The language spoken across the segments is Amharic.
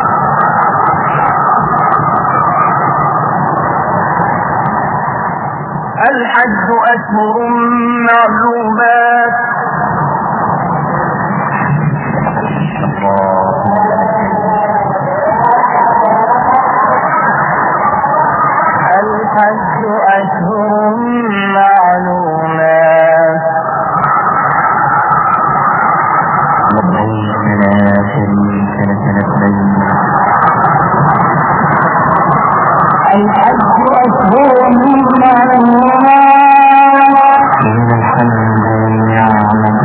الحج أشهر معلومات الحج أشهر معلومات ربنا شريك لك لبيك الحج أشهر معلومات إن الحمد والنعمة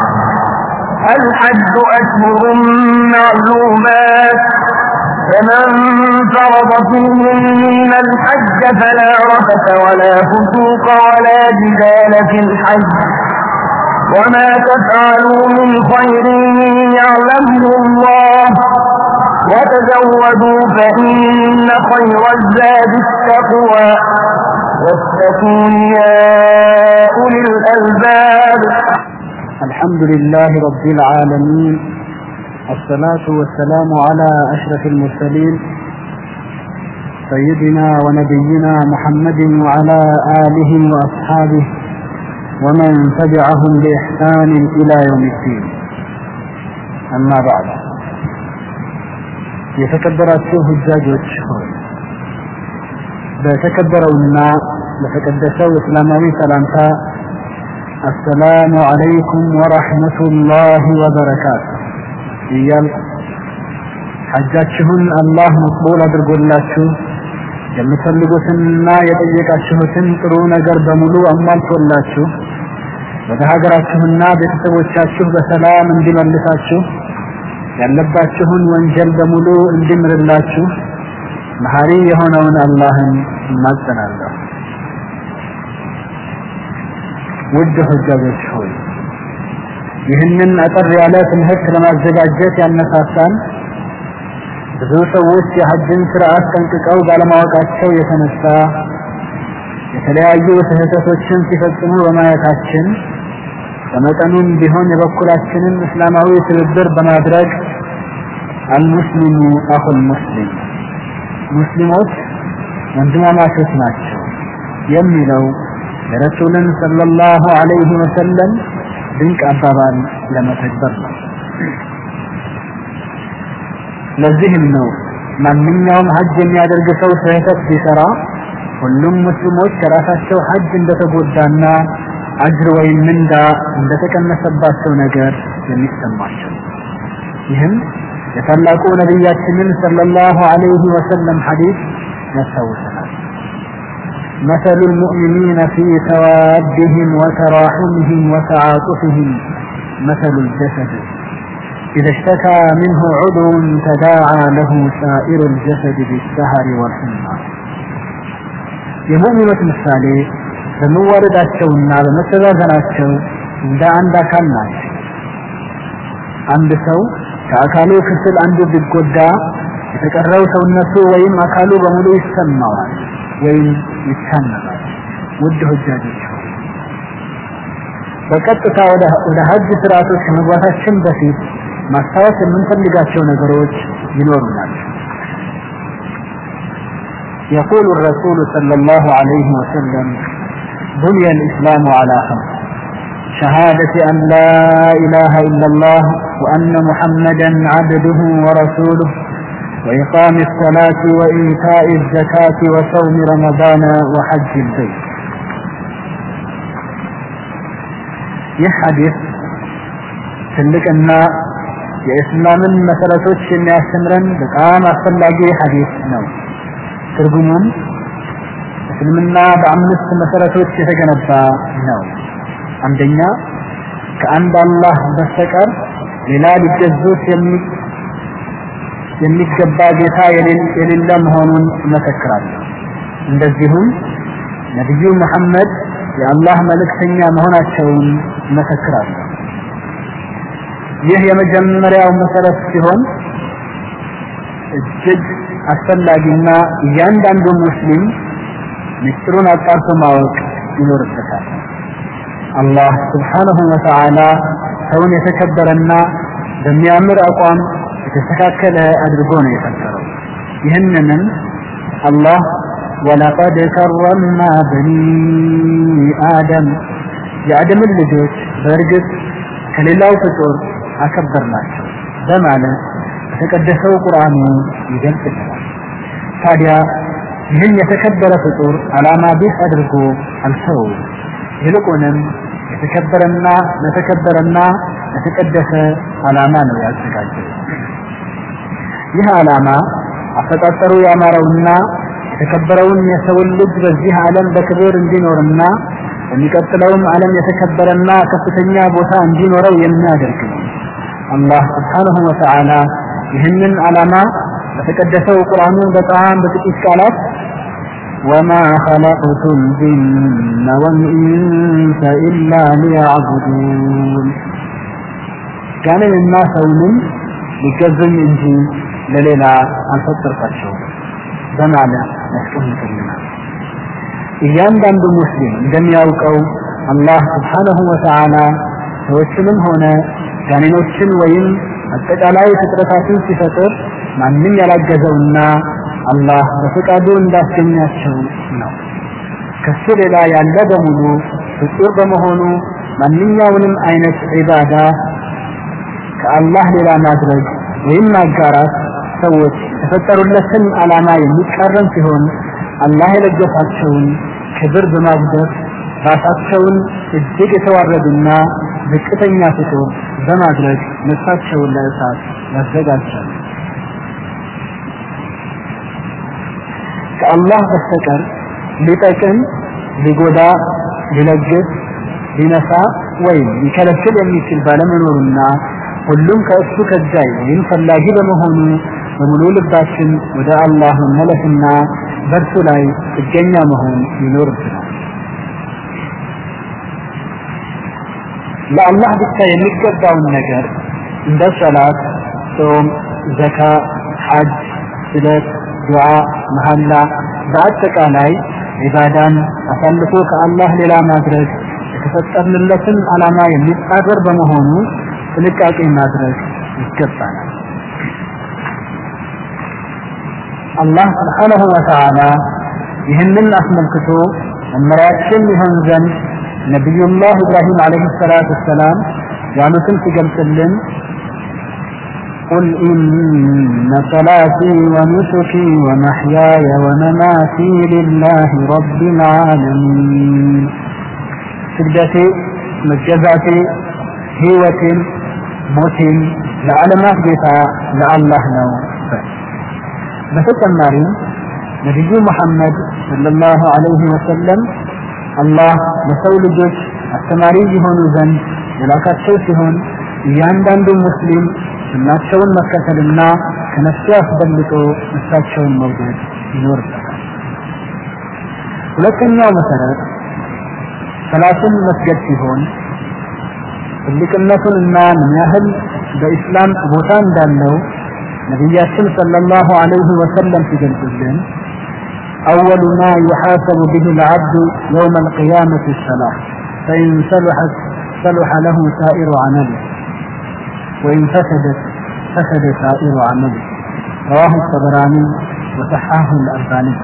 الحج أشهر معلومات فمن فرض فيهن الحج فلا رفث ولا فسوق ولا جدال في الحج وما تفعلوا من خير يعلمه الله وتزودوا فإن خير الزاد التقوى واتقون يا أولي الألباب الحمد لله رب العالمين الصلاة والسلام على أشرف المرسلين سيدنا ونبينا محمد وعلى آله وأصحابه ومن تبعهم بإحسان إلى يوم الدين أما بعد የተከበራችሁ ሁጃጆች ሆይ በተከበረውና በተቀደሰው እስላማዊ ሰላምታ አሰላሙ አለይኩም ወረሕመቱላሂ ወበረካቱ እያል ሐጃችሁን አላህ መቅቡል አድርጎላችሁ የምትፈልጉትንና የጠየቃችሁትን ጥሩ ነገር በሙሉ አሟልቶላችሁ ወደ ሀገራችሁና ቤተሰቦቻችሁ በሰላም እንዲመልሳችሁ ያለባችሁን ወንጀል በሙሉ እንዲምርላችሁ መሐሪ የሆነውን አላህን እማጸናለሁ። ውድ ሁጃጆች ሆይ ይህንን አጠር ያለ ትምህርት ለማዘጋጀት ያነሳሳን ብዙ ሰዎች የሐጅን ስርዓት ጠንቅቀው ባለማወቃቸው የተነሳ የተለያዩ ስህተቶችን ሲፈጽሙ በማየታችን በመጠኑም ቢሆን የበኩላችንን እስላማዊ ትብብር በማድረግ አልሙስሊሙ አኹል ሙስሊም ሙስሊሞች ወንድማማቾች ናቸው የሚለው የረሱልን ሰለላሁ ዐለይሂ ወሰለም ድንቅ አባባል ለመተግበር ነው። ለዚህም ነው ማንኛውም ሐጅ የሚያደርግ ሰው ስህተት ሲሰራ ሁሉም ሙስሊሞች ከራሳቸው ሐጅ እንደተጎዳና አጅር ወይም ምንዳ እንደተቀነሰባቸው ነገር የሚሰማቸው ይህም የታላቁ ነቢያችንን ሰለላሁ ዐለይሂ ወሰለም ሐዲስ ያስታውሰናል። مثل المؤمنين في توادهم وتراحمهم وتعاطفهم مثل الجسد إذا اشتكى منه عضو تداعى له سائر الجسد بالسهر والحمى የሙእሚኖች ምሳሌ በመዋረዳቸውና በመተዛዘናቸው እንደ አንድ አካል ናቸው። አንድ ሰው ከአካሉ ክፍል አንዱ ቢጎዳ የተቀረው ሰውነቱ ወይም አካሉ በሙሉ ይሰማዋል ወይም ይታመማል። ውድ ሁጃጆች ሆይ በቀጥታ ወደ ሀጅ ስርዓቶች ከመግባታችን በፊት ማስታወስ የምንፈልጋቸው ነገሮች ይኖሩናል። يقول الرسول صلى الله عليه وسلم بني الإسلام على خمس شهادة أن لا إله إلا الله وأن محمدا عبده ورسوله وإقام الصلاة وإيتاء الزكاة وصوم رمضان وحج البيت ይህ ሐዲስ ትልቅና የእስላምን መሰረቶች የሚያስተምረን በጣም አስፈላጊ ሐዲስ ነው። ትርጉሙም እስልምና በአምስት መሰረቶች የተገነባ ነው። አንደኛ ከአንድ አላህ በስተቀር ሌላ ሊገዙት የሚገባ ጌታ የሌለ መሆኑን እመሰክራለሁ። እንደዚሁም ነቢዩ መሐመድ የአላህ መልእክተኛ መሆናቸውን እመሰክራለሁ። ይህ የመጀመሪያው መሰረት ሲሆን እጅግ አስፈላጊና እያንዳንዱ ሙስሊም ምስጢሩን አጣርቶ ማወቅ ይኖርበታል። አላህ ስብሓነሁ ወተዓላ ሰውን የተከበረና በሚያምር አቋም የተስተካከለ አድርጎ ነው የፈጠረው ይህንንም አላህ ወለቀድ ከረምና በኒ አደም የአደምን ልጆች በእርግጥ ከሌላው ፍጡር አከበርናቸው በማለት የተቀደሰው ቁርአኑ ይገልጽልናል ታዲያ ይህን የተከበረ ፍጡር ዓላማ ቢስ አድርጎ አልተወው ይልቁንም የተከበረና ለተከበረና ለተቀደሰ ዓላማ ነው ያዘጋጀው ይህ ዓላማ አፈጣጠሩ ያማረውና የተከበረውን የሰውን ልጅ በዚህ ዓለም በክብር እንዲኖርና በሚቀጥለውም ዓለም የተከበረና ከፍተኛ ቦታ እንዲኖረው የሚያደርግ ነው አላህ ስብሓንሁ ወተዓላ ይህንን ዓላማ በተቀደሰው ቁርአኑ በጣም በጥቂት ቃላት وما خلقت الجن والإنس إلا ليعبدون كان الناس سوንም ሊገዙኝ እንጂ ለሌላ አልፈጠርኳቸውም በማለት ያስቀምጥልናል እያንዳንዱ ሙስሊም እንደሚያውቀው አላህ ስብሓንሁ ወተዓላ ሰዎችንም ሆነ ጋኔኖችን ወይም አጠቃላይ ፍጥረታትን ሲፈጥር ማንም ያላገዘውና አላህ በፈቃዱ እንዳስገኛቸው ነው ከሱ ሌላ ያለ በሙሉ ፍጡር በመሆኑ ማንኛውንም አይነት ዒባዳ ከአላህ ሌላ ማድረግ ወይም ማጋራት ሰዎች የተፈጠሩለትን ዓላማ የሚቃረን ሲሆን አላህ የለገሳቸውን ክብር በማጉደፍ ራሳቸውን እጅግ የተዋረዱና ዝቅተኛ ፍጡር በማድረግ ነፍሳቸውን ለእሳት ያዘጋጃሉ ከአላህ በስተቀር ሊጠቅም ሊጎዳ ሊለግስ ሊነሳ ወይም ሊከለክል የሚችል ባለመኖሩና ሁሉም ከእሱ ከጃይ ወይም ፈላጊ በመሆኑ በሙሉ ልባችን ወደ አላህ መመለስና በእርሱ ላይ ጥገኛ መሆን ይኖርብናል ለአላህ ብቻ የሚገባውን ነገር እንደ ሰላት ጾም ዘካ ሐጅ ስለት ዱዓ መሐላ በአጠቃላይ ዒባዳን አሳልፎ ከአላህ ሌላ ማድረግ የተፈጠርንለትን ዓላማ የሚጻረር በመሆኑ ጥንቃቄ ማድረግ ይገባናል አላህ ስብሓንሁ ወተዓላ ይህንን አስመልክቶ መመሪያችን ይሆን ዘንድ ነቢዩላህ ኢብራሂም ዓለይሂ ሰላቱ ወሰላም ያሉትን ሲገልጽልን قل إن صلاتي ونسكي ومحياي ومماتي لله رب العالمين سجدتي مجزاتي هيوتي موتي لعلمات ጌታ ለአላህ ነው በተጨማሪም ነቢዩ ሙሐመድ ሰለላሁ ዐለይሂ ወሰለም አላህ ለሰው ልጆች አስተማሪ የሆኑ ዘንድ የላካቸው ሲሆን እያንዳንዱ ሙስሊም ሱናቸውን መከተልና ከነሱ አስበልጦ እሳቸውን መውደድ ይኖርበታል ሁለተኛው መሰረት ሰላትን መስገድ ሲሆን ትልቅነቱንና ምን ያህል በኢስላም ቦታ እንዳለው ነቢያችን ሰለላሁ ዐለይሂ ወሰለም ሲገልጹልን أول ما يحاسب به العبد يوم القيامة الصلاة فإن صلحت صلح له سائر عمله وإن فسدت فسد سائر عمله رواه الطبراني وصححه الألباني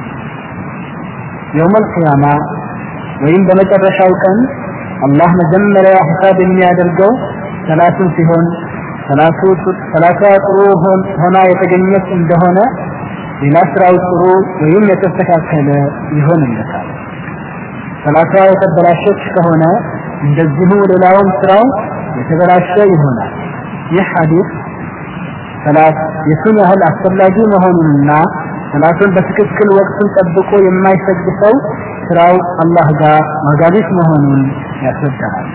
يوم القيامة وإن بمجرشاو كان الله مجمل يا حساب የሚያደርገው ሰላቱን ሲሆን ሰላቱ ሰላቷ ጥሩ ሆና የተገኘች እንደሆነ ሌላ ስራው ጥሩ ወይም የተስተካከለ ይሆንለታል ሰላቷ የተበላሸች ከሆነ እንደዚሁ ሌላውም ስራው የተበላሸ ይሆናል ይህ ሐዲስ ሰላት የቱን ያህል አስፈላጊ መሆኑንና ሰላቱን በትክክል ወቅቱን ጠብቆ የማይሰግድ ሰው ስራው አላህ ጋር ዋጋቢስ መሆኑን ያስረዳናል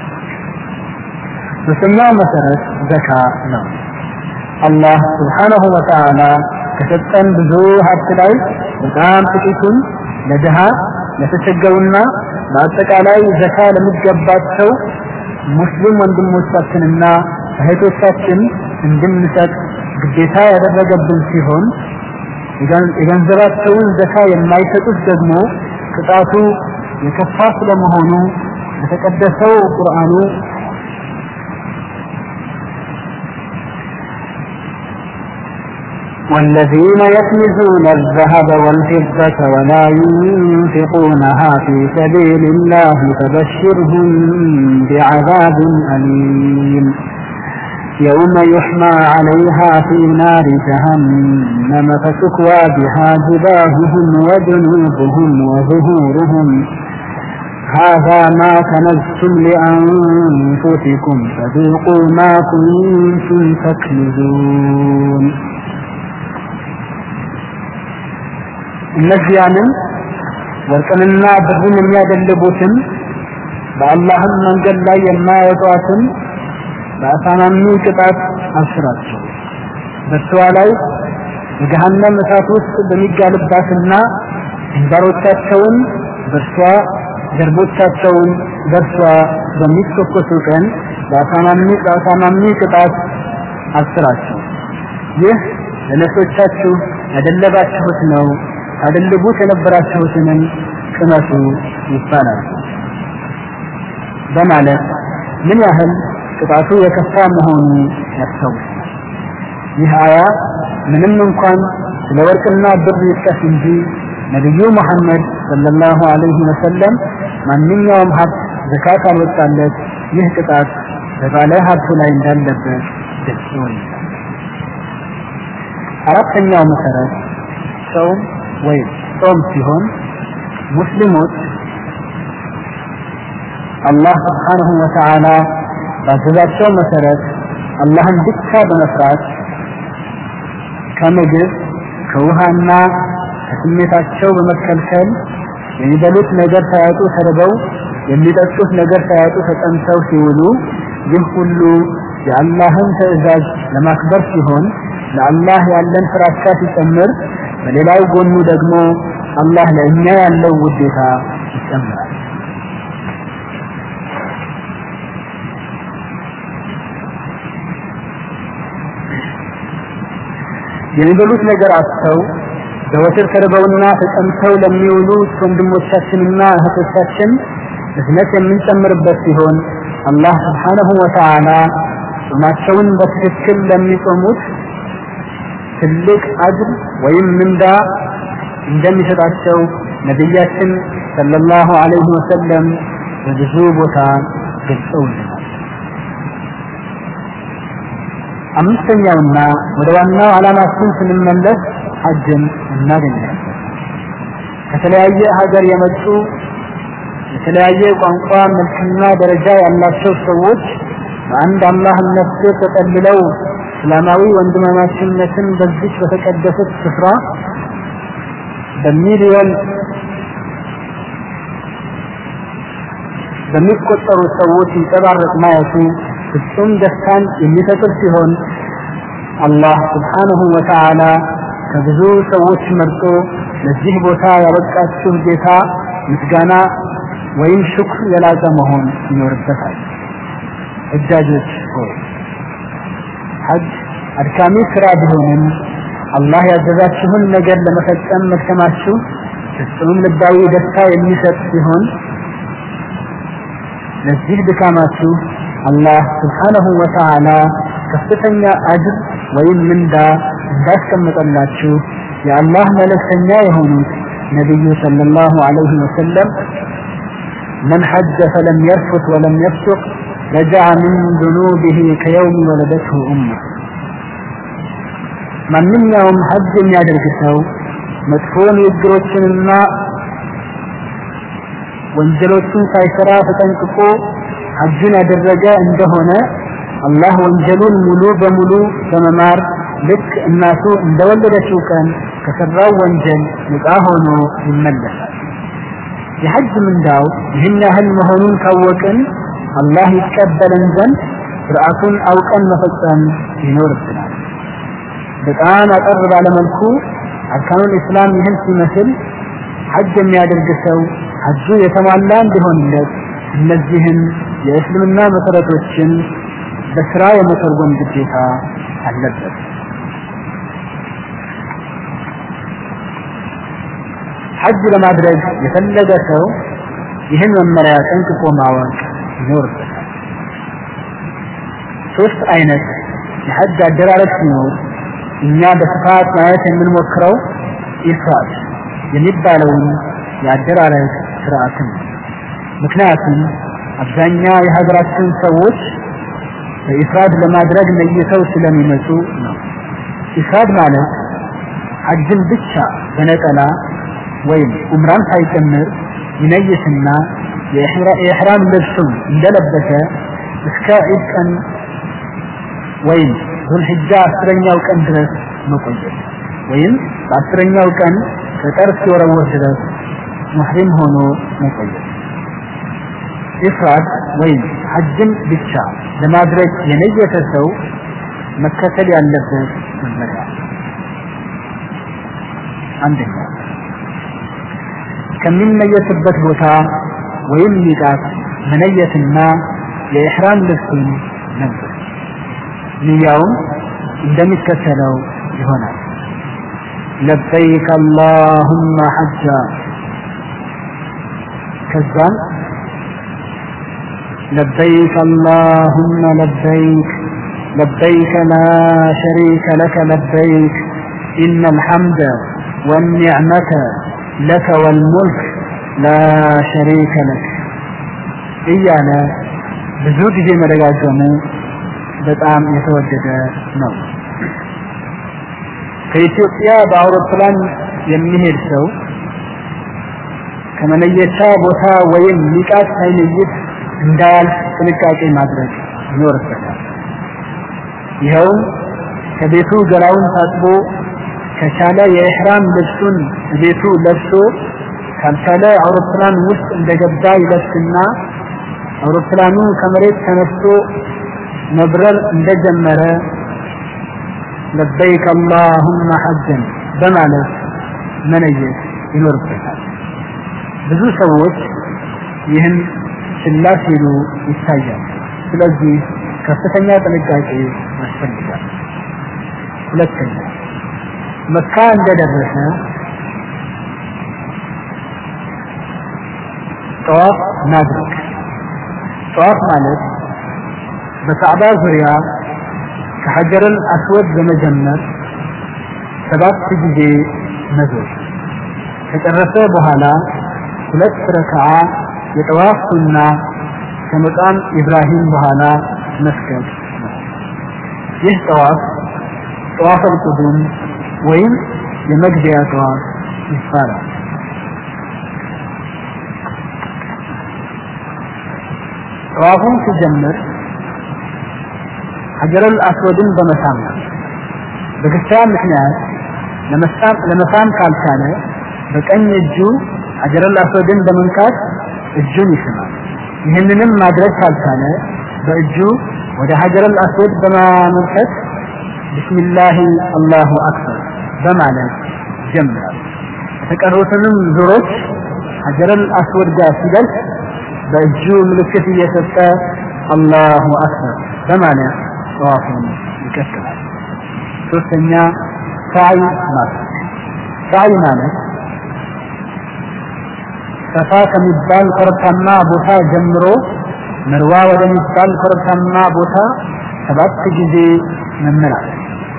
ሶስተኛው መሰረት ዘካ ነው አላህ ስብሓነሁ ወተዓላ ከሰጠን ብዙ ሀብት ላይ በጣም ጥቂቱን ለድሃ ለተቸገሩና በአጠቃላይ ዘካ ለሚገባቸው ሙስሊም ወንድሞቻችንና እህቶቻችን እንድንሰጥ ግዴታ ያደረገብን ሲሆን የገንዘባቸውን ዘካ የማይሰጡት ደግሞ ቅጣቱ የከፋ ስለመሆኑ በተቀደሰው ቁርአኑ والذين يكنزون الذهب والفضة ولا ينفقونها في سبيل الله فبشرهم بعذاب أليم يوم يحمى عليها في نار جهنم فتكوى بها جباههم وجنوبهم وظهورهم هذا ما كنزتم لأنفسكم فذوقوا ما كنتم تكنزون እነዚያንም ወርቅንና ብርን የሚያደልቡትን በአላህም መንገድ ላይ የማያወጧትን በአሳማሚ ቅጣት አስራቸው በእርሷ ላይ የገሃነም እሳት ውስጥ በሚጋልባትና ግንባሮቻቸውን በእርሷ ጀርቦቻቸውን በእርሷ በሚተኮሱ ቀን በአሳማሚ በአሳማሚ ቅጣት አስራቸው ይህ ለነፍሶቻችሁ ያደለባችሁት ነው ታደልቡት የነበራችሁትንም ቅመሱ ይባላል በማለት ምን ያህል ቅጣቱ የከፋ መሆኑ ያስታውሳል። ይህ አያ ምንም እንኳን ስለ ወርቅና ብር ይጥቀስ እንጂ ነቢዩ መሐመድ ሰለላሁ ዐለይሂ ወሰለም ማንኛውም ሀብት ዘካት አልወጣለት ይህ ቅጣት በባለ ሀብቱ ላይ እንዳለበት ግልጽ ይሆናል። አራተኛው መሰረት ጾም ወይም ጾም ሲሆን ሙስሊሞች አላህ ስብሓንሁ ወተዓላ ባዘዛቸው መሰረት አላህን ብቻ በመፍራት ከምግብ ከውሃና ከስሜታቸው በመከልከል የሚበሉት ነገር ሳያጡ ተርበው የሚጠጡት ነገር ሳያጡ ተጠምተው ሲውሉ ይህ ሁሉ የአላህን ትእዛዝ ለማክበር ሲሆን ለአላህ ያለን ፍራቻ ሲጨምር በሌላው ጎኑ ደግሞ አላህ ለእኛ ያለው ውዴታ ይጨምራል። የሚበሉት ነገር አጥተው ዘወትር ተርበውና ተጠምተው ለሚውሉት ወንድሞቻችንና እህቶቻችን እዝነት የምንጨምርበት ሲሆን አላህ ስብሓነሁ ወተዓላ ጾማቸውን በትክክል ለሚጾሙት ትልቅ አጅር ወይም ምንዳ እንደሚሰጣቸው ነቢያችን ሰለላሁ ዐለይሂ ወሰለም በብዙ ቦታ ገልጸውልናል። አምስተኛውና ወደ ዋናው ዓላማችን ስንመለስ ሐጅን እናገኛለን። ከተለያየ ሀገር የመጡ የተለያየ ቋንቋ መልክና ደረጃ ያላቸው ሰዎች በአንድ አላህ ስር ተጠልለው እስላማዊ ወንድማማችነትን በዚች በተቀደሰች ስፍራ በሚሊዮን በሚቆጠሩ ሰዎች ይንጸባረቅ ማየቱ ፍጹም ደስታን የሚፈጥር ሲሆን አላህ ስብሓንሁ ወተዓላ ከብዙ ሰዎች መርጦ ለዚህ ቦታ ያበቃችሁ ጌታ ምስጋና ወይም ሽክር የላቀ መሆን ይኖርበታል። እጃጆች ሆይ ሐጅ አድካሚ ስራ ቢሆንም አላህ ያዘዛችሁን ነገር ለመፈጸም መድከማችሁ ፍጹም ልባዊ ደስታ የሚሰጥ ሲሆን ለዚህ ድካማችሁ አላህ ስብሓነሁ ወተዓላ ከፍተኛ አጅር ወይም ምንዳ እንዳስቀመጠላችሁ የአላህ መልእክተኛ የሆኑት ነቢዩ ሰለላሁ ዐለይሂ ወሰለም من حج فلم يرفث ولم يفسق رجع من ذنوبه كيوم ولدته أمه ማንኛውም ሐጅ የሚያደርግ ሰው መጥፎ ንግግሮችንና ወንጀሎችን ሳይሰራ ተጠንቅቆ ሐጅን ያደረገ እንደሆነ አላህ ወንጀሉን ሙሉ በሙሉ በመማር ልክ እናቱ እንደወለደችው ቀን ከሰራው ወንጀል ነፃ ሆኖ ይመለሳል። የሐጅ ምንዳው ይህን ያህል መሆኑን ካወቅን አላህ ይቀበለን ዘንድ ስርዓቱን አውቀን መፈጸም ይኖርብናል። በጣም አጠር ባለመልኩ አርካኑል ኢስላም ይህን ሲመስል ሐጅ የሚያደርግ ሰው ሐጁ የተሟላ እንዲሆንለት እነዚህን የእስልምና መሰረቶችን በስራ የመተርጎም ግዴታ አለበት። ሐጅ ለማድረግ የፈለገ ሰው ይህን መመሪያ ጠንቅቆ ማወቅ ይኖርበታል። ሶስት አይነት የሐጅ አደራረግ ሲኖር እኛ በስፋት ማየት የምንሞክረው ኢፍራድ የሚባለውን የአደራረግ ስርዓትን ነው። ምክንያቱም አብዛኛው የሀገራችን ሰዎች በኢፍራድ ለማድረግ ነይተው ስለሚመጡ ነው። ኢፍራድ ማለት ሐጅን ብቻ በነጠላ ወይም ኡምራን ሳይጨምር ይነይትና የኢሕራም ልብሱን እንደለበሰ እስከ ዒድ ቀን ወይም ዙልሕጃ አስረኛው ቀን ድረስ መቆየት ወይም በአስረኛው ቀን ከጠር እስኪወረወር ድረስ ሙሕሪም ሆኖ መቆየት። ኢፍራድ ወይም ሐጅን ብቻ ለማድረግ የነየተ ሰው መከተል ያለበት መመሪያ አንደኛ ከሚነየትበት ቦታ ወይም ሚቃት መነየትና የኢሕራም ልብሱን መልበስ ንያውም እንደሚከተለው ይሆናል። ለበይክ አላሁመ ሐጃ ከዛም لبيك اللهم لبيك لبيك لا شريك لك لبيك إن الحمد والنعمة لك والملك لا شريك لك إيانا ብዙ ጊዜ መደጋገሙ በጣም የተወደደ ነው። ከኢትዮጵያ በአውሮፕላን የሚሄድ ሰው ከመነየቻ ቦታ ወይም ሚቃት ሳይለይት እንዳያልፍ ጥንቃቄ ማድረግ ይኖርበታል። ይኸውም ከቤቱ ገላውን ታጥቦ ከቻለ የኢሕራም ልብሱን ቤቱ ለብሶ ካልቻለ አውሮፕላን ውስጥ እንደገባ ይለብስና አውሮፕላኑ ከመሬት ተነስቶ መብረር እንደጀመረ ለበይክ አላሁመ ሐጀን በማለት መነየት ይኖርበታል። ብዙ ሰዎች ይህን ችላ ሲሉ ይታያል። ስለዚህ ከፍተኛ ጥንቃቄ ያስፈልጋል። ሁለተኛ መካ እንደደረሰ ጠዋፍ ማድረግ። ጠዋፍ ማለት በካዕባ ዙሪያ ከሐጀረል አስወድ በመጀመር ሰባት ጊዜ መዞር ከጨረሰ በኋላ ሁለት ረክዓ የጠዋፍ ሱና ከመቃም ኢብራሂም በኋላ መስገድ ነው። ይህ ጠዋፍ ጠዋፍ አልቁዱም ወይም የመግቢያ ጠዋፍ ይባላል። ጠዋፉን ሲጀምር ሐጀረል አስወድን በመሳም ነው። በክርስቲያን ምክንያት ለመሳም ለመሳም ካልቻለ በቀኝ እጁ ሐጀረል አስወድን በመንካት እጁን ይስማል። ይህንንም ማድረግ ካልቻለ በእጁ ወደ ሐጀረል አስወድ በማመልከት ቢስሚላሂ አላሁ አክበር በማለት ይጀምራል። የተቀሩትንም ዙሮች ሐጀረል አስወድ ጋር ሲደርስ በእጁ ምልክት እየሰጠ አላሁ አክበር በማለት ጠዋፉን ይቀጥላል። ሶስተኛ ሳይ ማለት ሳይ ማለት ሰፋ ከሚባል ኮረብታማ ቦታ ጀምሮ መርዋ ወደሚባል ኮረብታማ ቦታ ሰባት ጊዜ መመላለስ።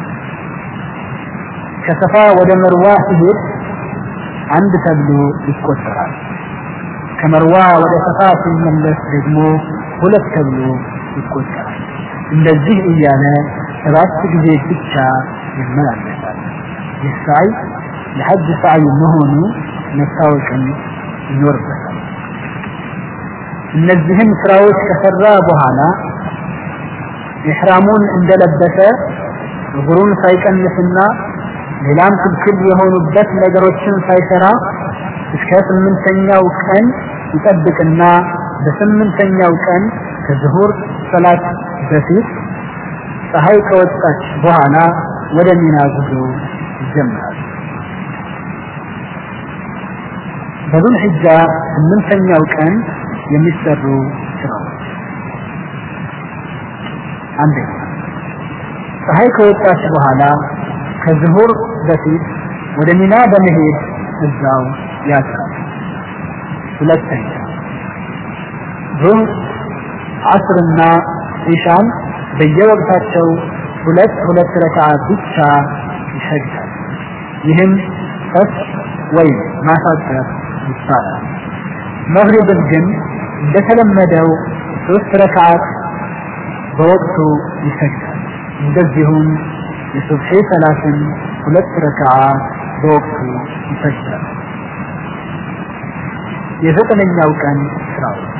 ከሰፋ ወደ መርዋ ሲሄድ አንድ ተብሎ ይቆጠራል። ከመርዋ ወደ ሰፋ ሲመለስ ደግሞ ሁለት ተብሎ ይቆጠራል። እንደዚህ እያለ ሰባት ጊዜ ብቻ ይመላለሳል። ይህ ሳይ ለሐጅ ሳይ መሆኑ መታወቅም ይኖርበታል። እነዚህን ስራዎች ከሰራ በኋላ ኢሕራሙን እንደለበሰ እግሩን ሳይቀንስና ሌላም ክልክል የሆኑበት ነገሮችን ሳይሰራ እስከ ስምንተኛው ቀን ይጠብቅና በስምንተኛው ቀን ከዝሁር ሰላት በፊት ፀሐይ ከወጣች በኋላ ወደ ሚና ጉዞ ይጀምራል። በዙል ሒጃ ስምንተኛው ቀን የሚሰሩ ስራዎች አንደኛ ፀሐይ ከወጣች በኋላ ከዝሁር በፊት ወደ ሚና በመሄድ እዛው ያድራል። ሁለተኛ ዙህር፣ ዓስርና ኢሻን በየወቅታቸው ሁለት ሁለት ረክዓ ብቻ ይሰግዳል። ይህም ቀስ ወይም ማሳጠር ይባላል። መግሪብን ግን እንደተለመደው ሶስት ረክዓት በወቅቱ ይሰግዳል። እንደዚሁም የሱብሒ ሰላትን ሁለት ረክዓ በወቅቱ ይሰግዳል። የዘጠነኛው ቀን ስራዎች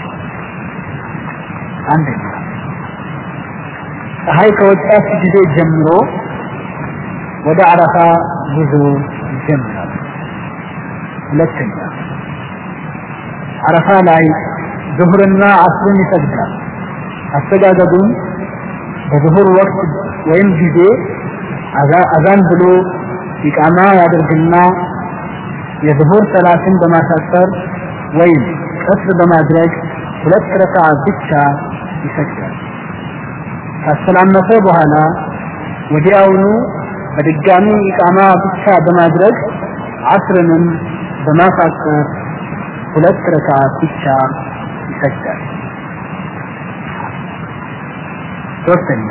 አንደኛ ፀሐይ ከወጣች ጊዜ ጀምሮ ወደ አረፋ ጉዞ ይጀምራል። ሁለተኛ አረፋ ላይ ዙሁርና አስርን ይሰግዳል። አሰጋገዱም በዙሁር ወቅት ወይም ጊዜ አዛን ብሎ ኢቃማ ያደርግና የዙሁር ሰላትን በማሳጠር ወይም ቀስር በማድረግ ሁለት ረክዓ ብቻ ይሰግዳል። ካሰላመተ በኋላ ወዲያውኑ በድጋሚ ኢቃማ ብቻ በማድረግ አስርንም በማሳጠር ሁለት ረክዓ ብቻ ይሰግዳል። ሶስተኛ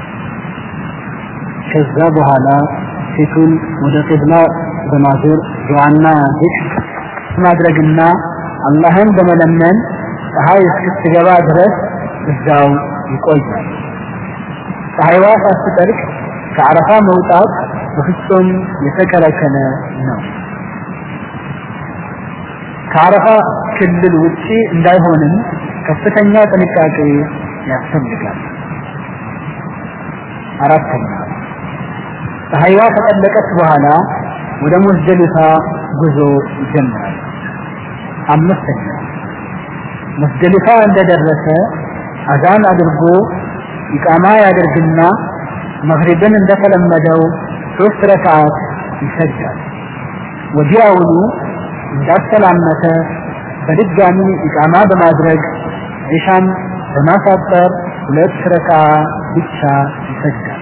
ከዛ በኋላ ፊቱን ወደ ቂብላ በማዞር ዱዓና ዚክር ማድረግና አላህን በመለመን ፀሐይ እስክትገባ ድረስ እዛው ይቆያል። ፀሐይዋ ሳትጠልቅ ከአረፋ መውጣት በፍጹም የተከለከለ ነው። ከአረፋ ክልል ውጪ እንዳይሆንም ከፍተኛ ጥንቃቄ ያስፈልጋል። አራተኛ ፀሐይዋ ከጠለቀች በኋላ ወደ ሙዝደሊፋ ጉዞ ይጀምራል። አምስተኛ ሙዝደሊፋ እንደደረሰ አዛን አድርጎ ኢቃማ ያደርግና መግሪብን እንደተለመደው ሶስት ረክዓት ይሰግዳል። ወዲያውኑ እንዳሰላመተ በድጋሚ ኢቃማ በማድረግ ዒሻን በማሳጠር ሁለት ረክዓ ብቻ ይሰግዳል።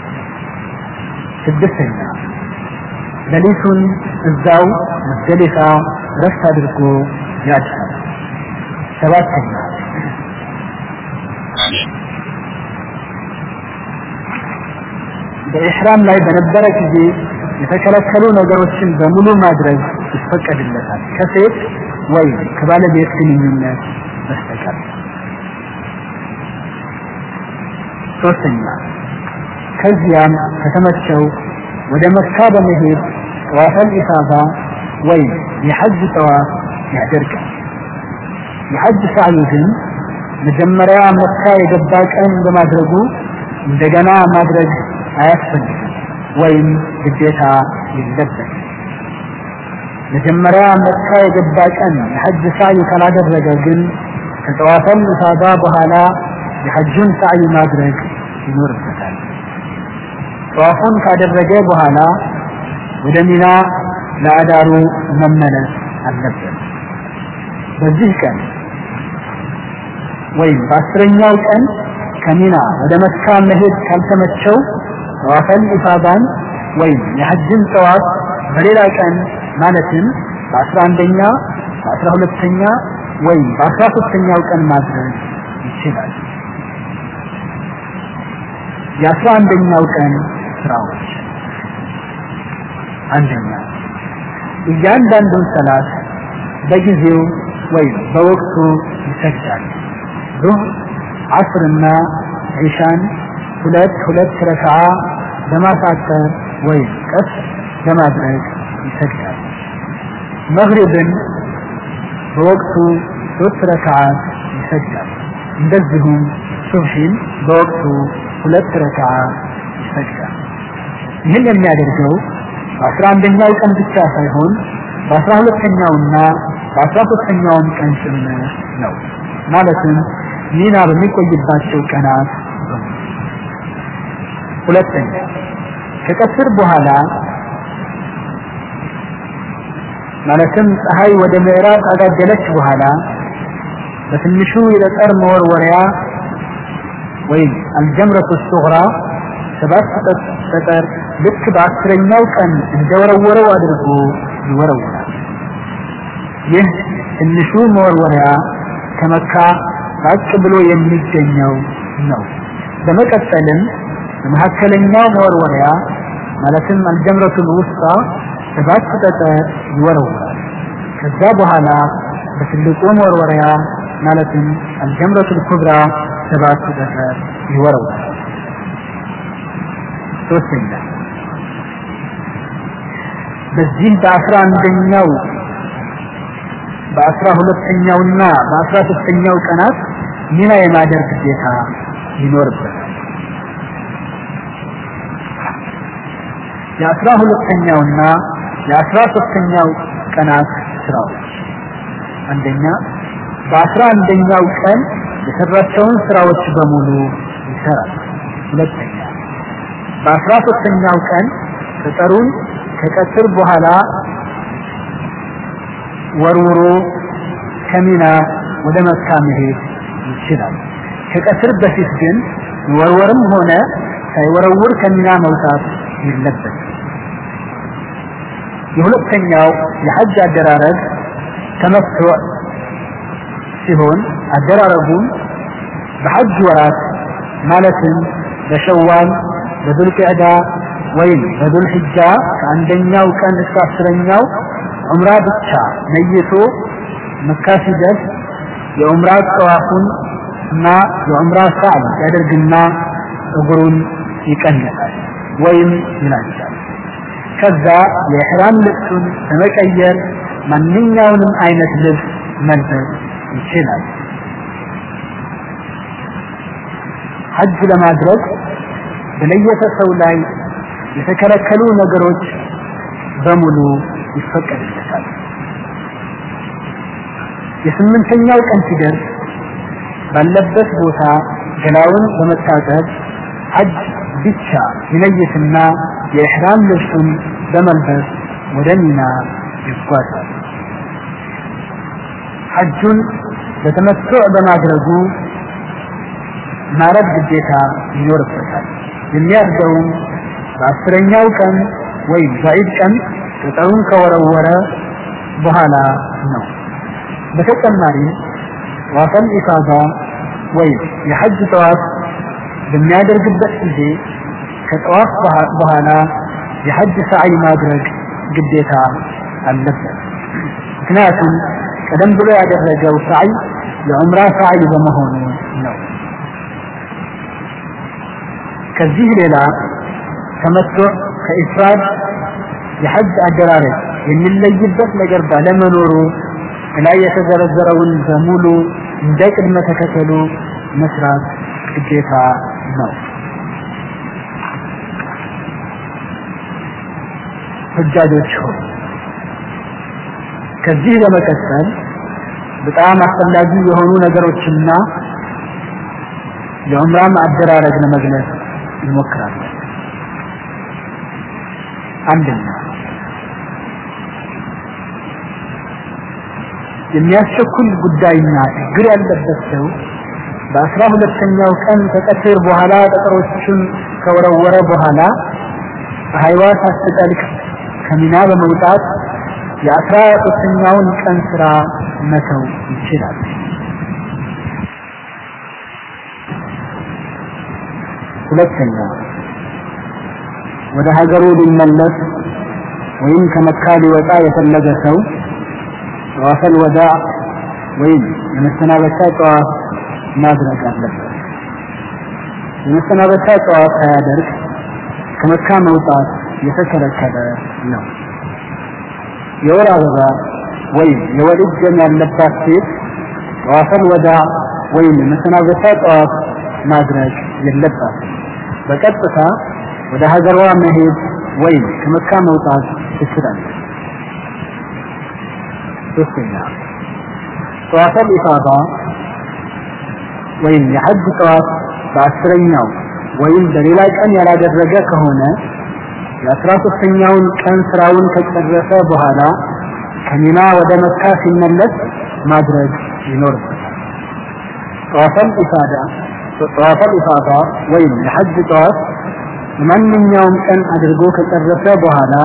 ስድስተኛ ሌሊቱን እዛው ሙዝደሊፋ ረፍት አድርጎ ያድራል። ሰባተኛ በኢሕራም ላይ በነበረ ጊዜ የተከለከሉ ነገሮችን በሙሉ ማድረግ ይፈቀድለታል ከሴት ወይም ከባለቤት ግንኙነት በስተቀር። ሶስተኛ ከዚያም ከተመቸው ወደ መካ በመሄድ ጠዋፈል ኢፋዳ ወይም የሐጅ ጠዋፍ ያደርጋል። የሐጅ ሰዓዩ ግን መጀመሪያ መካ የገባ ቀን በማድረጉ እንደገና ማድረግ አያስፈልግም ወይም ግዴታ የለበትም። መጀመሪያ መካ የገባ ቀን የሐጅ ሰዓይ ካላደረገ ግን ከጠዋፈል ኢፋዳ በኋላ የሐጁን ሰዓይ ማድረግ ይኖርበታል። ጠዋፉን ካደረገ በኋላ ወደ ሚና ለአዳሩ መመለስ አለበት። በዚህ ቀን ወይም በአስረኛው ቀን ከሚና ወደ መካ መሄድ ካልተመቸው ጠዋፈል ኢፋዳን ወይም የሐጅን ጠዋፍ በሌላ ቀን ማለትም በአስራ አንደኛ በአስራ ሁለተኛ ወይም በአስራ ሶስተኛው ቀን ማድረግ ይችላል። የአስራ አንደኛው ቀን ስራዎች አንደኛ እያንዳንዱን ሰላት በጊዜው ወይም በወቅቱ ይሰግዳል። ዙህር፣ አስርና ዒሻን ሁለት ሁለት ረክዓ በማሳጠር ወይም ቀስ በማድረግ ይሰግዳል። መግሪብን በወቅቱ ሶስት ረክዓት ይሰግዳል። እንደዚሁም ሱብሒን በወቅቱ ሁለት ረክዓ ይሰግዳል። ይህን የሚያደርገው በአስራ አንደኛው ቀን ብቻ ሳይሆን በአስራ ሁለተኛውና በአስራ ሶስተኛውም ቀን ጭምር ነው። ማለትም ሚና በሚቆይባቸው ቀናት ሁለተኛ ከቀትር በኋላ ማለትም ፀሐይ ወደ ምዕራብ ካጋደለች በኋላ በትንሹ የጠጠር መወርወሪያ ወይም አልጀምረቱ ሱግራ ሰባት ጠጠር ልክ በአስረኛው ቀን እንደወረወረው አድርጎ ይወረውራል። ይህ ትንሹ መወርወሪያ ከመካ ራቅ ብሎ የሚገኘው ነው። በመቀጠልም በመካከለኛው መወርወሪያ ማለትም አልጀምረቱል ውስጣ ሰባት ጠጠር ይወረውራል። ከዛ በኋላ በትልቁ መወርወሪያ ማለትም አልጀምረቱል ኩብራ ሰባት ጠጠር ይወረውራል። ሶስተኛ በዚህ በአስራ አንደኛው በአስራ ሁለተኛውና በአስራ ሶስተኛው ቀናት ሚና የማደር ግዴታ ይኖርበታል። የአስራ ሁለተኛውና የአስራ ሶስተኛው ቀናት ስራዎች አንደኛ በአስራ አንደኛው ቀን የሰራቸውን ስራዎች በሙሉ ይሰራል። ሁለተኛ በአስራ ሶስተኛው ቀን ቅጠሩን ከቀትር በኋላ ወርውሮ ከሚና ወደ መካ መሄድ ይችላል። ከቀትር በፊት ግን ወርወርም ሆነ ሳይወረውር ከሚና መውጣት የለበት። የሁለተኛው የሐጅ አደራረግ ተመትዕ ሲሆን አደራረጉም በሐጅ ወራት ማለትም በሸዋል በዙልቅዕዳ ወይም በዙልሕጃ ከአንደኛው ቀን እስከ አስረኛው ዑምራ ብቻ ነይቶ መካ ሲደርስ የዑምራ ጠዋፉን እና የዑምራ ሳዕይ ያደርግና እግሩን ይቀንሳል ወይም ይላጫል። ከዛ የኢሕራም ልብሱን በመቀየር ማንኛውንም አይነት ልብስ መልበስ ይችላል። ሐጅ ለማድረግ በለየተ ሰው ላይ የተከለከሉ ነገሮች በሙሉ ይፈቀድለታል። የስምንተኛው ቀን ሲደርስ ባለበት ቦታ ገላውን በመታጠብ ሐጅ ብቻ ይለይትና የኢሕራም ልብሱን በመልበስ ወደ ሚና ይጓዛል። ሐጁን በተመትዕ በማድረጉ ማረድ ግዴታ ይኖርበታል። የሚያርደውም በአስረኛው ቀን ወይም በዒድ ቀን ቅጠሩን ከወረወረ በኋላ ነው። በተጨማሪም ጠዋፈል ኢፋዳ ወይም የሐጅ ጠዋፍ በሚያደርግበት ጊዜ ከጠዋፍ በኋላ የሐጅ ሰዓይ ማድረግ ግዴታ አለበት። ምክንያቱም ቀደም ብሎ ያደረገው ሰዓይ የዑምራ ሰዓይ በመሆኑ ነው። ከዚህ ሌላ ተመትዕ ከኢፍራድ የሐጅ አደራረግ የሚለይበት ነገር ባለመኖሩ ላይ የተዘረዘረውን በሙሉ እንደ ቅድመ ተከተሉ መስራት ግዴታ ነው። ሁጃጆች ሆይ ከዚህ በመቀጠል በጣም አስፈላጊ የሆኑ ነገሮችና የዑምራም አደራረግ ለመግለጽ እንሞክራለን። አንደኛ የሚያስቸኩል ጉዳይና ችግር ያለበት ሰው በአስራ ሁለተኛው ቀን ከቀትር በኋላ ጠጠሮቹን ከወረወረ በኋላ ፀሐይዋ ሳትጠልቅ ከሚና በመውጣት የአስራ ሶስተኛውን ቀን ስራ መተው ይችላል። ሁለተኛ ወደ ሀገሩ ሊመለስ ወይም ከመካ ሊወጣ የፈለገ ሰው ጠዋፈል ወዳ ወይም የመሰናበቻ ጠዋፍ ማድረግ አለበት። የመሰናበቻ ጠዋፍ ሳያደርግ ከመካ መውጣት የተከለከለ ነው። የወር አበባ ወይም የወሊድ ደም ያለባት ሴት ጠዋፈል ወዳ ወይም የመሰናበቻ ጠዋፍ ማድረግ የለባትም። በቀጥታ ወደ ሀገሯ መሄድ ወይም ከመካ መውጣት ትችላለች። ሶስተኛ ጠዋፈል ኢፋዳ ወይም የሐጅ ጠዋፍ በአስረኛው ወይም በሌላ ቀን ያላደረገ ከሆነ የአስራ ሶስተኛውን ቀን ስራውን ከጨረሰ በኋላ ከሚና ወደ መካ ሲመለስ ማድረግ ይኖርበታል። ጠዋፈል ኢፋዳ ጠዋፈል ኢፋዳ ወይም የሐጅ ጠዋፍ በማንኛውም ቀን አድርጎ ከጨረሰ በኋላ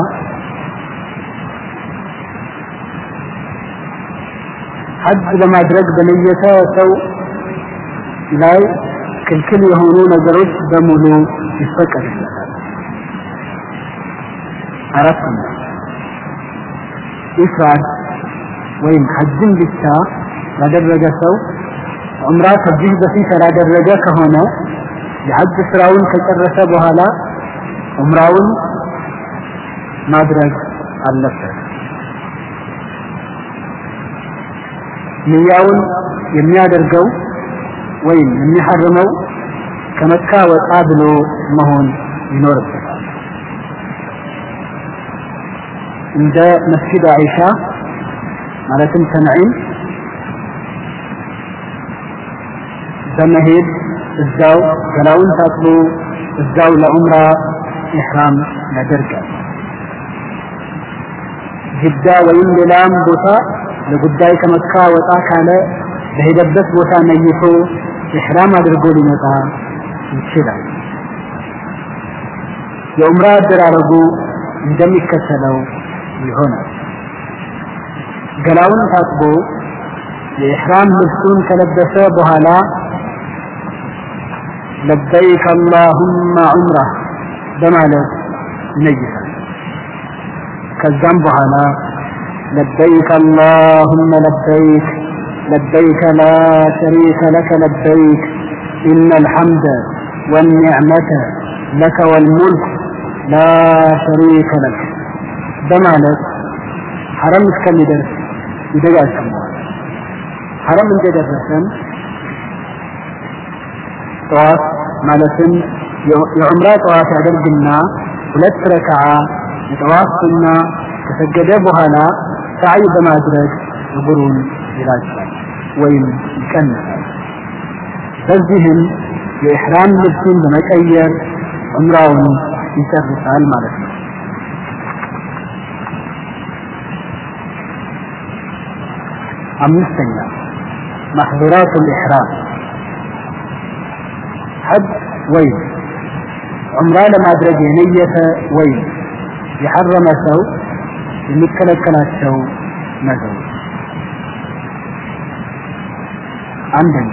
ሐጅ ለማድረግ በነየተ ሰው ላይ ክልክል የሆኑ ነገሮች በሙሉ ይፈቀድለታል። አራተኛ ኢፍራድ ወይም ሐጅን ብቻ ያደረገ ሰው ዑምራ ከዚህ በፊት ያላደረገ ከሆነ የሐጅ ስራውን ከጨረሰ በኋላ ዑምራውን ማድረግ አለበት። ንያውን የሚያደርገው ወይም የሚሐርመው ከመካ ወጣ ብሎ መሆን ይኖርበታል። እንደ መስጊድ አይሻ ማለትም ተንዒም በመሄድ እዛው ገላውን ታጥቦ እዛው ለዑምራ ኢሕራም ያደርጋል። ጅዳ ወይም ሌላም ቦታ ለጉዳይ ከመካ ወጣ ካለ በሄደበት ቦታ ነይቶ ኢሕራም አድርጎ ሊመጣ ይችላል። የዑምራ አደራረጉ እንደሚከተለው ይሆናል። ገላውን ታጥቦ የኢሕራም ልብሱን ከለበሰ በኋላ ለበይክ አላሁመ ዑምራ በማለት ይነይሳል። ከዛም በኋላ ለበይክ አላሁመ ለበይክ ለበይክ ላ ሸሪከ ለከ ለበይክ ኢነ አልሐምደ ወኒዕመተ ለከ ወልሙልክ ላ ሸሪከ ለክ በማለት ሐረም እስከሚደርስ ይደጋግመዋል። ሐረም እንደደረሰም ጠዋት ማለትም የዑምራ ጠዋት ያደርግና ሁለት ረክዓ የጠዋፍ ሱና ከሰገደ በኋላ ሰዓይ በማድረግ እግሩን ይላጫል ወይም ይቀንሳል። በዚህም የኢሕራም ልብሱን በመቀየር ዑምራውን ይጨርሳል ማለት ነው። አምስተኛ ማሕዙራት ልኢሕራም ሐጅ ወይም ዑምራ ለማድረግ የነየተ ወይም የሐረመ ሰው የሚከለከላቸው ነገሮች አንደኛ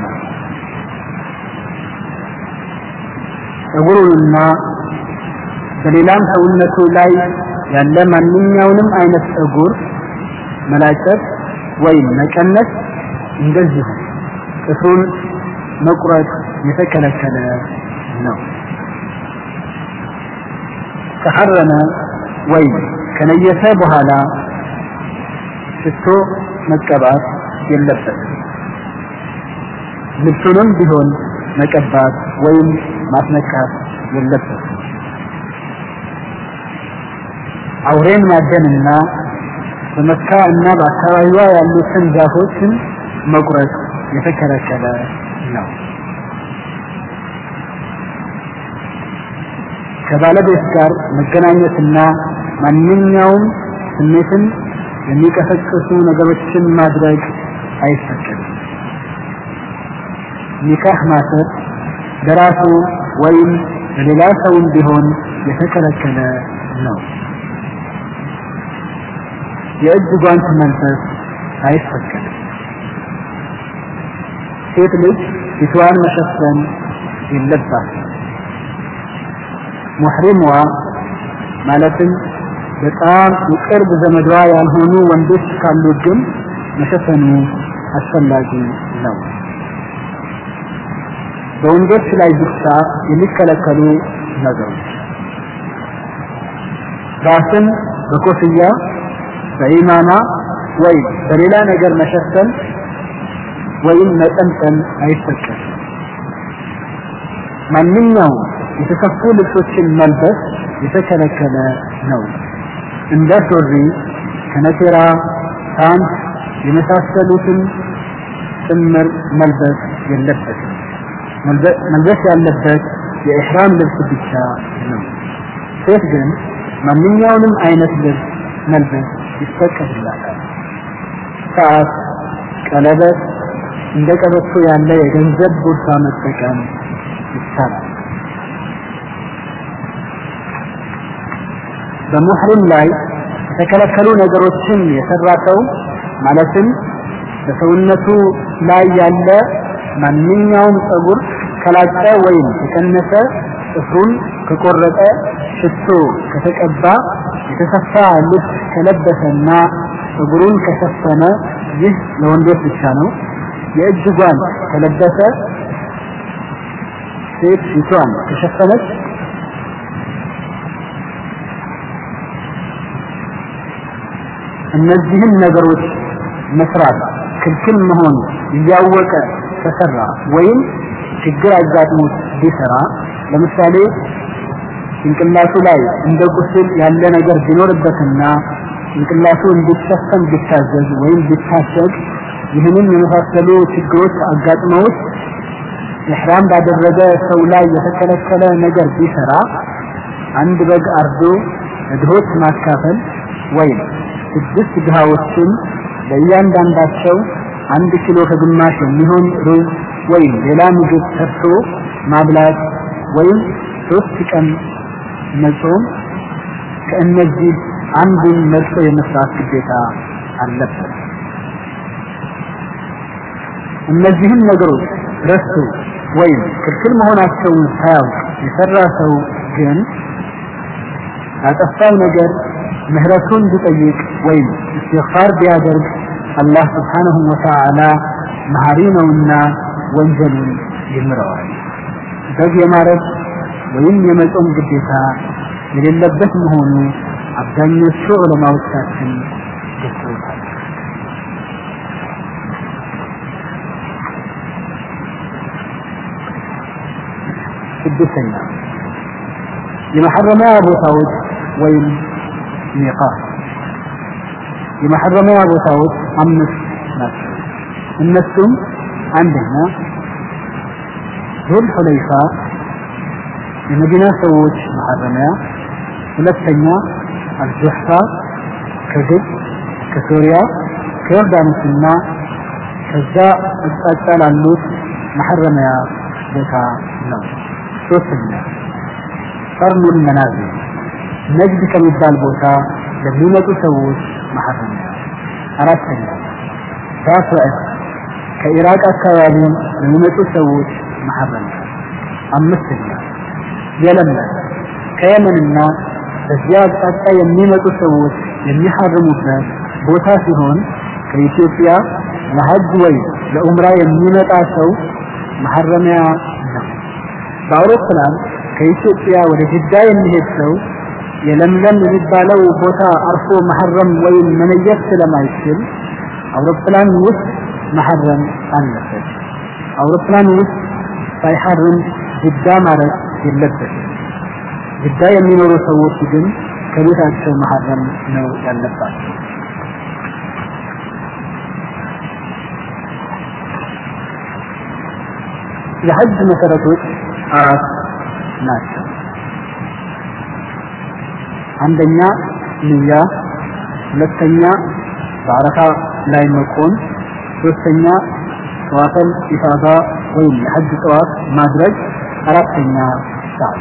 ጸጉሩንና በሌላም ሰውነቱ ላይ ያለ ማንኛውንም አይነት ጸጉር መላጨት ወይም መቀነስ እንደዚሁ ጥፍሩን መቁረጥ የተከለከለ ነው። ከሐረመ ወይም ከነየተ በኋላ ሽቶ መቀባት የለበትም። ልብሱንም ቢሆን መቀባት ወይም ማስነካት የለበትም። አውሬን ማደንና በመካ እና በአካባቢዋ ያሉትን ዛፎችን መቁረጥ የተከለከለ ነው። ከባለቤት ጋር መገናኘትና ማንኛውም ስሜትን የሚቀሰቅሱ ነገሮችን ማድረግ አይፈቀድም። ኒካህ ማሰር በራሱ ወይም በሌላ ሰውም ቢሆን የተከለከለ ነው። የእጅ ጓንት መልበስ አይፈቀድም። ሴት ልጅ ፊትዋን መሸፈን የለባትም። ሙሕሪምዋ ማለትም በጣም የቅርብ ዘመዷ ያልሆኑ ወንዶች ካሉ ግን መሸፈኑ አስፈላጊ ነው። በወንዶች ላይ ብቻ የሚከለከሉ ነገሮች ራስን በኮፍያ በኢማማ ወይም በሌላ ነገር መሸፈን ወይም መጠምጠም አይፈቀድም። ማንኛውም የተሰፉ ልብሶችን መልበስ የተከለከለ ነው። እንደ ሱሪ፣ ከነቴራ፣ ፓንት የመሳሰሉትን ጭምር መልበስ የለበትም። መልበስ ያለበት የኢሕራም ልብስ ብቻ ነው። ሴት ግን ማንኛውንም አይነት ልብስ መልበስ ይፈቀድላታል። ሰዓት፣ ቀለበት፣ እንደ ቀበቶ ያለ የገንዘብ ቦርሳ መጠቀም ይቻላል። በሙሕሪም ላይ የተከለከሉ ነገሮችን የሰራ ሰው ማለትም በሰውነቱ ላይ ያለ ማንኛውም ጸጉር ከላጨ ወይም ከቀነሰ ጥፍሩን ከቆረጠ ሽቶ ከተቀባ የተሰፋ ልብስ ከለበሰና ጸጉሩን ከሸፈነ ይህ ለወንዶች ብቻ ነው። የእጅ ጓንት ከለበሰ ሴት ፊቷን ከሸፈነች እነዚህን ነገሮች መስራት ክልክል መሆኑ እያወቀ ከሰራ ወይም ችግር አጋጥሞት ቢሰራ ለምሳሌ ጭንቅላቱ ላይ እንደ ቁስል ያለ ነገር ቢኖርበትና ጭንቅላቱ እንዲሸፈን ቢታዘዝ ወይም ቢታሸግ ይህንን የመሳሰሉ ችግሮች አጋጥመውት ኢሕራም ባደረገ ሰው ላይ የተከለከለ ነገር ቢሰራ አንድ በግ አርዶ ለድሆች ማካፈል ወይም ስድስት ድሃዎችን ለእያንዳንዳቸው አንድ ኪሎ ከግማሽ የሚሆን ሩዝ ወይም ሌላ ምግብ ሰርቶ ማብላት ወይም ሶስት ቀን መጾም ከእነዚህ አንዱን መርጦ የመስራት ግዴታ አለበት። እነዚህን ነገሮች ረስቶ ወይም ክልክል መሆናቸውን ሳያውቅ የሰራ ሰው ግን ያጠፋው ነገር ምህረቱን ቢጠይቅ ወይም እስትግፋር ቢያደርግ አላህ ስብሓንሁ ወተዓላ መሐሪ ነውና ወንጀሉን ይምረዋል። በግ የማረድ ወይም የመጾም ግዴታ የሌለበት መሆኑ አብዛኞቹ ዑለማዎቻችን ገልጸውታል። ስድስተኛ የመሐረሚያ ቦታዎች ወይም ሚቃት የመሐረሚያ ቦታዎች አምስት ናቸው። እነሱም አንደኛ ዙል ሁለይፋ የመዲና ሰዎች መሐረሚያ፣ ሁለተኛ አልጁሕፋ ከግብፅ፣ ከሶሪያ፣ ከዮርዳኖስና ከዛ አቅጣጫ ላሉት መሐረሚያ ቦታ ነው። ሶስተኛ ቀርኑል መናዚል ነጅድ ከሚባል ቦታ ለሚመጡ ሰዎች መሐረሚያ። አራተኛ ራፍዕ ከኢራቅ አካባቢ ለሚመጡ ሰዎች መሐረሚያ። አምስተኛ የለመን ከየመንና በዚያ አቅጣጫ የሚመጡ ሰዎች የሚሐርሙበት ቦታ ሲሆን ከኢትዮጵያ ለሐጅ ወይ ለኡምራ የሚመጣ ሰው መሐረሚያ ነው። በአውሮፕላን ከኢትዮጵያ ወደ ጅዳ የሚሄድ ሰው የለምለም የሚባለው ቦታ አርፎ መሐረም ወይም መነየት ስለማይችል አውሮፕላን ውስጥ መሐረም አለበት። አውሮፕላን ውስጥ ሳይሐርም ጅዳ ማረፍ የለበትም። ጅዳ የሚኖሩ ሰዎች ግን ከቤታቸው መሐረም ነው ያለባቸው። የሐጅ መሰረቶች አራት ናቸው። አንደኛ ንያ፣ ሁለተኛ በአረፋ ላይ መቆም፣ ሶስተኛ ጠዋፈል ኢፋዳ ወይም የሐጅ ጠዋፍ ማድረግ፣ አራተኛ ሰዓት።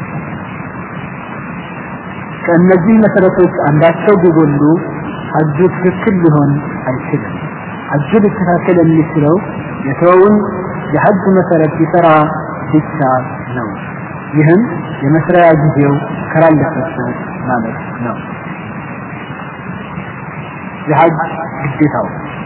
ከእነዚህ መሰረቶች አንዳቸው ቢጎሉ ሐጁ ትክክል ሊሆን አይችልም። ሐጁ ሊስተካከል የሚችለው የተወውን የሐጅ መሰረት ሲሰራ ብቻ ነው። ይህም የመስሪያ ጊዜው ካላለፈበት ማለት ነው። የሐጅ ግዴታው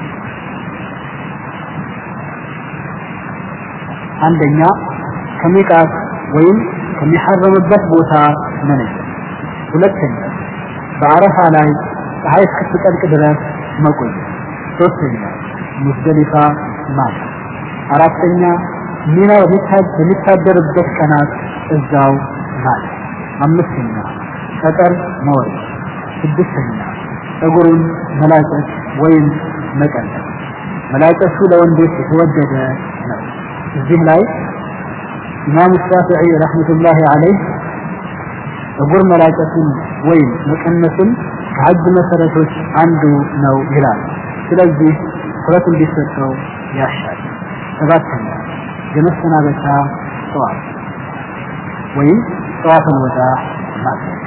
አንደኛ ከሚቃት ወይም ከሚሐረምበት ቦታ መነጀት፣ ሁለተኛ በአረፋ ላይ ፀሐይ እስክትጠልቅ ድረስ መቆየት፣ ሶስተኛ ሙዝደሊፋ ማታ፣ አራተኛ ሚና በሚታደርበት ቀናት እዛው ማለት፣ አምስተኛ ጠጠር መወረድ፣ ስድስተኛ ፀጉሩን መላጨት ወይም መቀነስ። መላጨቱ ለወንዶች የተወደደ ነው። እዚህ ላይ ኢማም ሻፊዒ ረሕመቱላሂ ዐለይህ ፀጉር መላጨቱን ወይም መቀነሱን ከሐጅ መሰረቶች አንዱ ነው ይላል። ስለዚህ ትኩረት እንዲሰጠው ያሻል። ሰባተኛ የመሰናበቻ ጠዋፍ ወይም ጠዋፈል ወዳ ማድረግ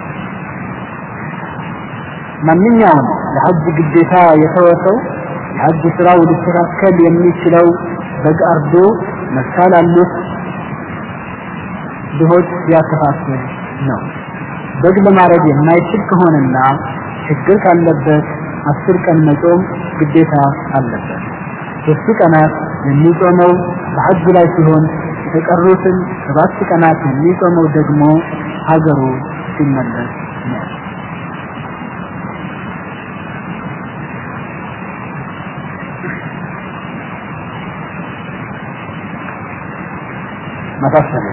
ማንኛውም የሐጅ ግዴታ የተወሰው የሐጅ ስራው ሊስተካከል የሚችለው በግ አርዶ መካ ላሉት ድሆች ሲያከፋፍል ነው። በግ ለማረድ የማይችል ከሆነና ችግር ካለበት አስር ቀን መጾም ግዴታ አለበት። ሶስቱ ቀናት የሚጾመው በሐጅ ላይ ሲሆን የተቀሩትን ሰባት ቀናት የሚጾመው ደግሞ ሀገሩ ሲመለስ ነው። ማሳሰቢያ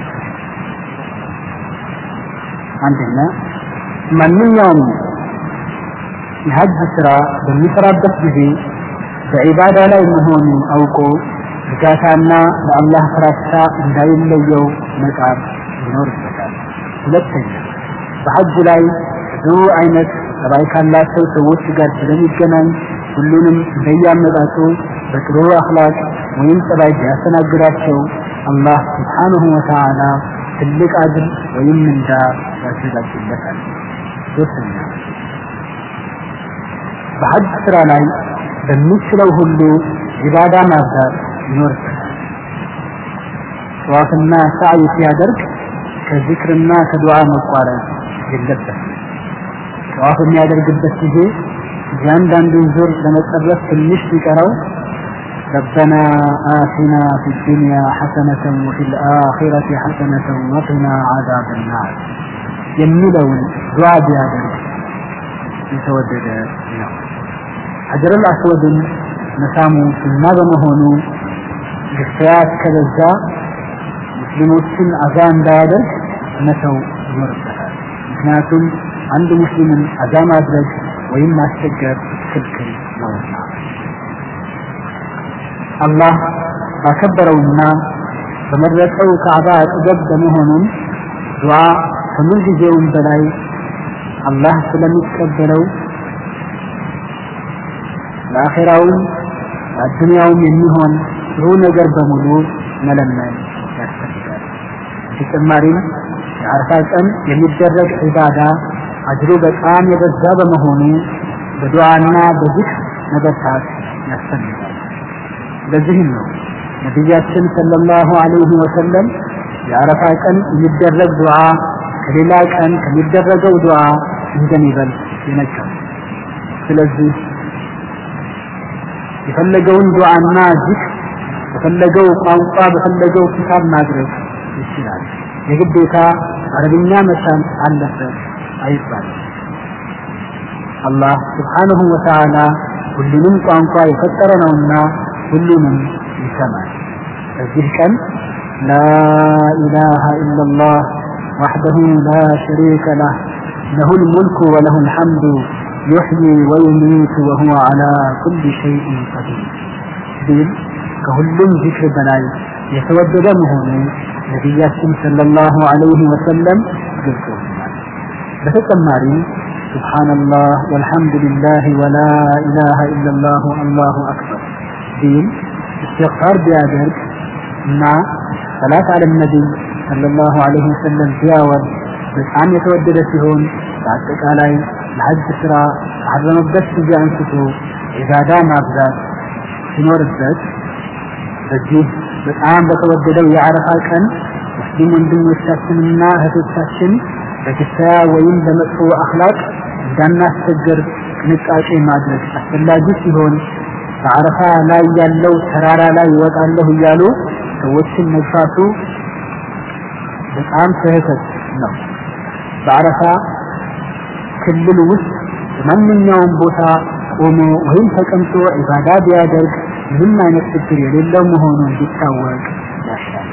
አንደኛ ማንኛውም የሀጅ ስራ በሚሰራበት ጊዜ በዒባዳ ላይ መሆኑን አውቆ እርጋታና ለአላህ ፍራቻ እንዳይለየው መጣር ይኖርበታል። ሁለተኛ በሐጅ ላይ ብዙ አይነት ጠባይ ካላቸው ሰዎች ጋር ስለሚገናኝ ሁሉንም እንደያመጣጡ በጥሩ አኽላቅ ወይም ጠባይ ቢያስተናግዳቸው አላህ ስብሓንሁ ወተዓላ ትልቅ አጅር ወይም ምንዳ ያዘጋጅለታል። ሶስተኛ በሐጅ ስራ ላይ በሚችለው ሁሉ ዒባዳ ማብዛት ይኖርበታል። ጠዋፍና ሳዕይ ሲያደርግ ከዚክርና ከዱዓ መቋረጥ የለበትም። ጠዋፍ የሚያደርግበት ጊዜ እያንዳንዱን ዙር ለመጨረስ ትንሽ ሲቀረው ربنا آتنا في الدنيا حسنة وفي الآخرة حسنة وقنا عذاب النار የሚለውን ዱዓ ቢያደርግ የተወደደ ነው። ሐጀር አልአስወድን መሳሙ ሱና በመሆኑ ግፍያት ከበዛ ሙስሊሞችን አዛ እንዳያደርግ መተው ይኖርበታል። ምክንያቱም አንድ ሙስሊምን አዛ ማድረግ ወይም ማስቸገር ክልክል ነውና። አላህ ባከበረውና በመረጠው ካዕባ አጠገብ በመሆኑም ዱዓ ከምን ጊዜውም በላይ አላህ ስለሚቀበለው ለአኼራውም ለአዱንያውም የሚሆን ጥሩ ነገር በሙሉ መለመን ያስፈልጋል። በተጨማሪም የአረፋ ቀን የሚደረግ ዒባዳ አጅሩ በጣም የበዛ በመሆኑ በዱዓና በዚክር መበርታት ያስፈልጋል። ለዚህም ነው ነቢያችን ሰለላሁ ዐለይሂ ወሰለም የአረፋ ቀን የሚደረግ ዱዓ ከሌላ ቀን ከሚደረገው ዱዓ እንደሚበልጥ የነገሩ። ስለዚህ የፈለገውን ዱዓና ዚክር በፈለገው ቋንቋ በፈለገው ኪታብ ማድረግ ይችላል። የግዴታ አረብኛ መቻል አለበት አይባልም። አላህ ስብሓንሁ ወተዓላ ሁሉንም ቋንቋ የፈጠረ ነውና ሁሉንም ይሰማል። በዚህ ቀን لا إله إلا الله وحده لا شريك له له الملك وله الحمد يحيي ويميت وهو على كل شيء قدير ቢል ከሁሉም ዚክር በላይ የተወደደ መሆኑ ነቢያችን ሰለላሁ ዐለይሂ ወሰለም ገልጸውልናል። በተጨማሪም ሱብሓነላህ ወልሐምዱሊላህ ወላ ኢላሃ ኢለላሁ አላሁ አክበር ቢል እስትግፋር ቢያደርግ እና ሰላት አለ ነቢይ ሰለላሁ ዐለይሂ ወሰለም ቢያወርድ በጣም የተወደደ ሲሆን በአጠቃላይ ለሐጅ ስራ ካረመበት ጊዜ አንስቶ ዒባዳ ማብዛት ሲኖርበት በዚህ በጣም በተወደደው የአረፋ ቀን ሙስሊም ወንድሞቻችንና እህቶቻችን በክሳያ ወይም በመጥፎ አኽላቅ እንዳናስቸግር ጥንቃቄ ማድረግ አስፈላጊ ሲሆን በአረፋ ላይ ያለው ተራራ ላይ ይወጣለሁ እያሉ ሰዎችን መግፋቱ በጣም ስህተት ነው። በአረፋ ክልል ውስጥ በማንኛውም ቦታ ቆሞ ወይም ተቀምጦ ዒባዳ ቢያደርግ ምንም አይነት ችግር የሌለው መሆኑ እንዲታወቅ ያሻል።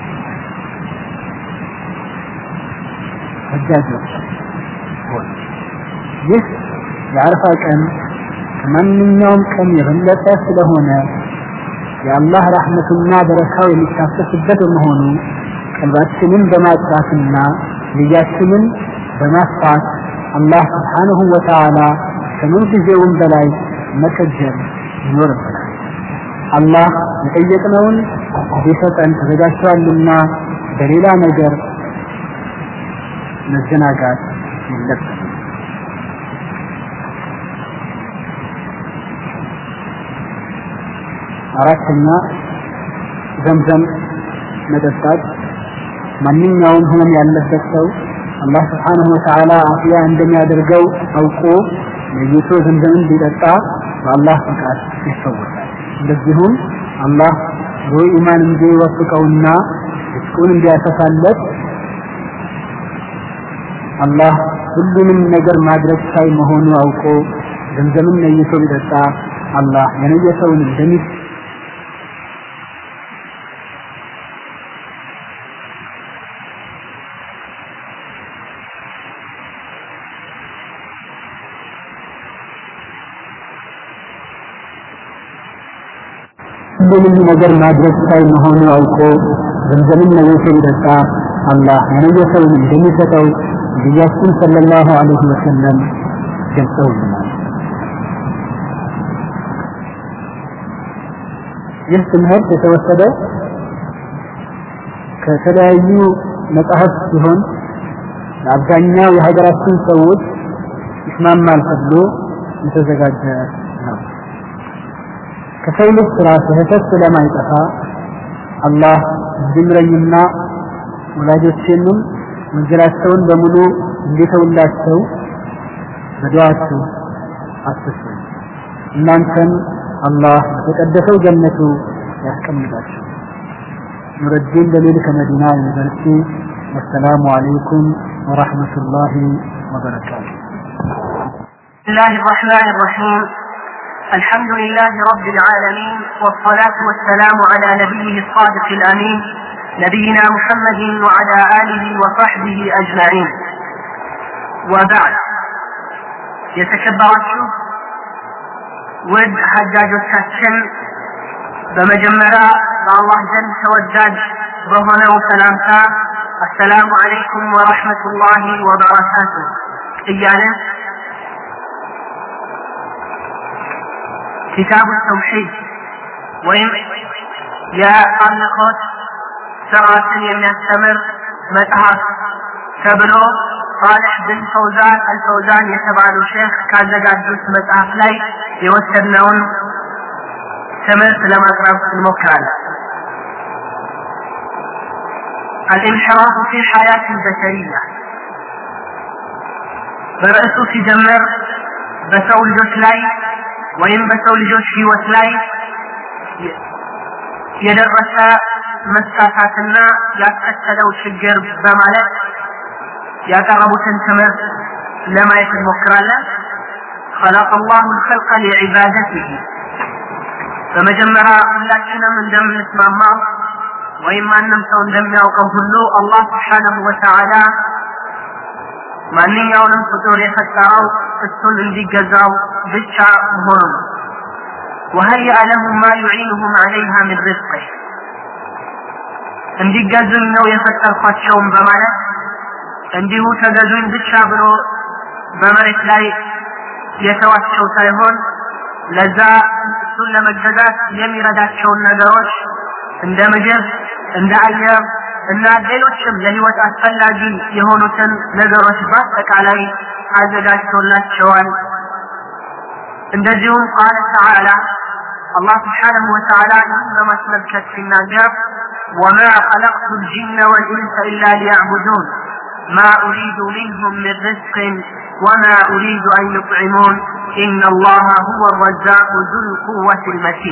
ሐጃጆች ሆይ ይህ የአረፋ ቀን ከማንኛውም ቀን የበለጠ ስለሆነ የአላህ ረሕመቱና በረካው የሚታፈስበት በመሆኑ ቀልባችንን በማጥራትና ንያችንን በማስፋት አላህ ስብሓንሁ ወተዓላ ከምን ጊዜውም በላይ መከጀል ይኖርብናል። አላህ የጠየቅነውን ሊሰጠን ተዘጋጅቷልና በሌላ ነገር መዘናጋት የለብንም። አራተኛ ዘምዘም መጠጣት ማንኛውም ህመም ያለበት ሰው አላህ ስብሓንሁ ወተዓላ አፍያ እንደሚያደርገው አውቆ ለይቶ ዘምዘምን ቢጠጣ በአላህ ፈቃድ ይፈወሳል። እንደዚሁም አላህ ብሩህ ኢማን እንዲወፍቀውና ርስቁን እንዲያሰፋለት አላህ ሁሉንም ነገር ማድረግ ሳይ መሆኑ አውቆ ዘምዘምን ነይቶ ቢጠጣ አላህ የነየሰውን እንደሚ ሁሉንም ነገር ማድረግ ሳይ መሆኑ አውቆ ዘምዘምን ነይቶ ቢጠጣ አላህ የነየሰውን እንደሚሰጠው ነቢያችን ሰለላሁ ዐለይሂ ወሰለም ገልጸውልናል። ይህ ትምህርት የተወሰደው ከተለያዩ መጽሐፍት ሲሆን ለአብዛኛው የሀገራችን ሰዎች ይስማማል ተብሎ የተዘጋጀ ነው። ከሰው ልጅ ስራ ስህተት ስለማይጠፋ አላህ እንዲምረኝና ወላጆቼንም ወንጀላቸውን በሙሉ እንዲተውላቸው በዱዓችሁ አስሱኝ። እናንተን አላህ በተቀደሰው ጀነቱ ያስቀምጣችሁ። ኑረዲን ደሊል ከመዲና ዩኒቨርሲቲ ወሰላሙ አለይኩም ወረሕመቱላሂ ወበረካቱ። بسم الله الرحمن الرحيم الحمد لله رب العالمين والصلاة والسلام على نبيه الصادق الأمين نبينا محمد وعلى آله وصحبه أجمعين وبعد يتكبرችሁ ውድ ሐጃጆቻችን በመጀመሪያ በአላህ ዘንድ ተወዳጅ በሆነው ሰላምታ አሰላሙ አለይኩም ወረሕመቱላሂ ወበረካቱ እያለን ኪታቡ ተውሒድ ወይም የአምልኮት ስርዓትን የሚያስተምር መጽሐፍ ተብሎ ሳልሕ ብን ፈውዛን አልፈውዛን የተባሉ ሼክ ካዘጋጁት መጽሐፍ ላይ የወሰድነውን ትምህርት ለማቅረብ እንሞክራለን። الانحراف في الحياة البشرية በርዕሱ ሲጀምር በሰው ልጆች ላይ ወይም በሰው ልጆች ህይወት ላይ የደረሰ መሳሳትና ያስከተለው ችግር በማለት ያቀረቡትን ትምህርት ለማየት እንሞክራለን። خلق الله الخلق لعبادته በመጀመሪያ ሁላችንም እንደምንስማማው ወይም ማንም ሰው እንደሚያውቀው ሁሉ አላህ ስብሓነሁ ወተዓላ ማንኛውንም ፍጡር የፈጠረው እሱን እንዲገዛው ብቻ መሆኑ ነው። وهيأ لهم ما يعينهم عليها من رزقه እንዲገዙኝ ነው የፈጠርኳቸውም በማለት እንዲሁ ተገዙኝ ብቻ ብሎ በመሬት ላይ የተዋቸው ሳይሆን ለዛ እሱን ለመገዛት የሚረዳቸውን ነገሮች እንደ ምግብ፣ እንደ አየር እና ሌሎችም ለህይወት አስፈላጊ የሆኑትን ነገሮች በአጠቃላይ አዘጋጅቶላቸዋል። እንደዚሁም ቃለ ተዓላ አላህ ስብሓነሁ ወተዓላ ይህን በማስመልከት ሲናገር وما خلقت الجن والإنس إلا ليعبدون ما أريد منهم من رزق وما أريد أن يطعمون إن الله هو الرزاق ذو القوة المتين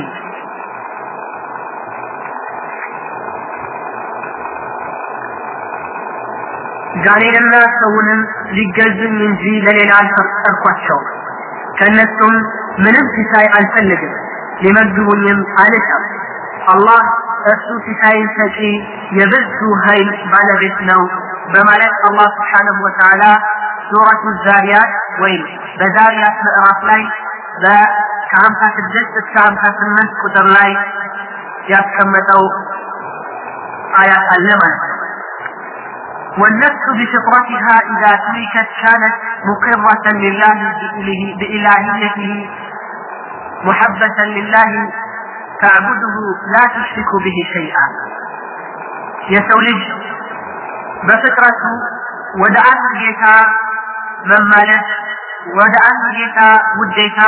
ጋኔንና ሰውንም ሊገዙኝ እንጂ ለሌላ አልፈጠርኳቸውም። ከእነሱም ምንም ሲሳይ አልፈልግም፣ ሊመግቡኝም አልሻም። አላህ እሱ ሲሳይን ሰጪ የብዙ ኃይል ባለቤት ነው በማለት አላህ ስብሓነሁ ወተዓላ ሱረቱ ዛሪያት ወይም በዛሪያት ምዕራፍ ላይ ከሀምሳ ስድስት እስከ ሀምሳ ስምንት ቁጥር ላይ ያስቀመጠው አያት አለ ማለት ነው። والنفس بفطرتها إذا تركت كانت مقرة لله بإلهيته محبة لله تعبده لا تشرك به شيئا يسولج بفطرته ودعا ጌታ መመለስ ወደ አንድ ጌታ ውዴታ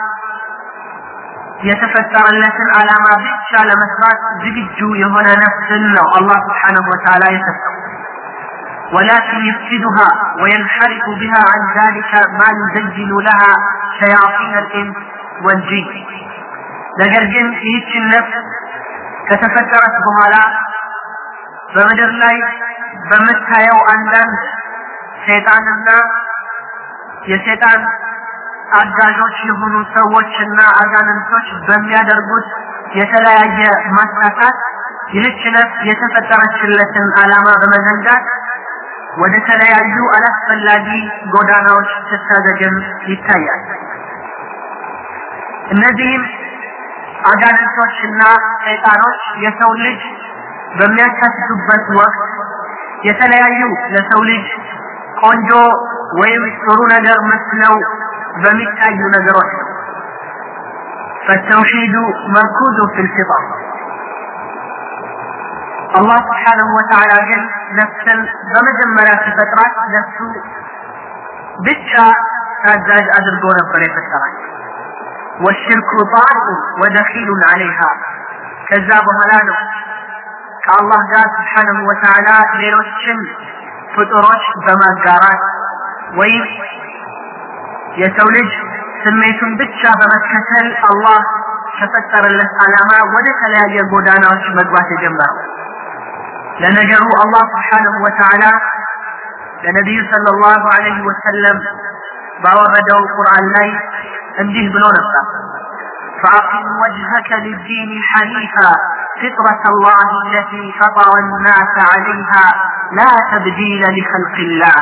የተፈጠረለትን ዓላማ ብቻ ለመስራት ዝግጁ የሆነ ነፍስን ነው አላህ ስብሓነሁ ወተዓላ የሰጠው። ولكن يفسدها وينحرف بها عن ذلك ما يزين لها شياطين الإنس والجن ነገር ግን ይህችን ነፍስ ከተፈጠረች በኋላ በምድር ላይ በምታየው አንዳንድ ሰይጣንና የሰይጣን አጋዦች የሆኑ ሰዎችና አጋንንቶች በሚያደርጉት የተለያየ ማሳሳት ይህች ነፍስ የተፈጠረችለትን ዓላማ በመዘንጋት ወደ ተለያዩ አላስፈላጊ ጎዳናዎች ስታዘግም ይታያል። እነዚህም አጋንንቶችና ሰይጣኖች የሰው ልጅ በሚያሳስቱበት ወቅት የተለያዩ ለሰው ልጅ ቆንጆ ወይም ጥሩ ነገር መስለው በሚታዩ ነገሮች ነው። فالتوحيد مركوز في الفطر الله سبحانه وتعالى ግን ነፍስን በመጀመሪያ ሲፈጥራት ነፍሱ ብቻ ታዛዥ አድርጎ ነበር የፈጠራት والشرك طارئ ودخيل عليها ከዛ በኋላ ነው ከአላህ ጋር ስብሓንሁ ወተዓላ ሌሎችን ፍጡሮች በማጋራት ወይም የሰው ልጅ ስሜቱን ብቻ በመከተል አላህ ከፈጠረለት ዓላማ ወደ ተለያየ ጎዳናዎች መግባት የጀመረው ለነገሩ አላህ ስብሓንሁ ወተዓላ ለነቢዩ ሰለላሁ ዐለይሂ ወሰለም ባወረደው ቁርአን ላይ እንዲህ ብሎ ነበር فأقم وجهك للدين حنيفا فطرة الله التي فطر الناس عليها لا تبديل لخلق الله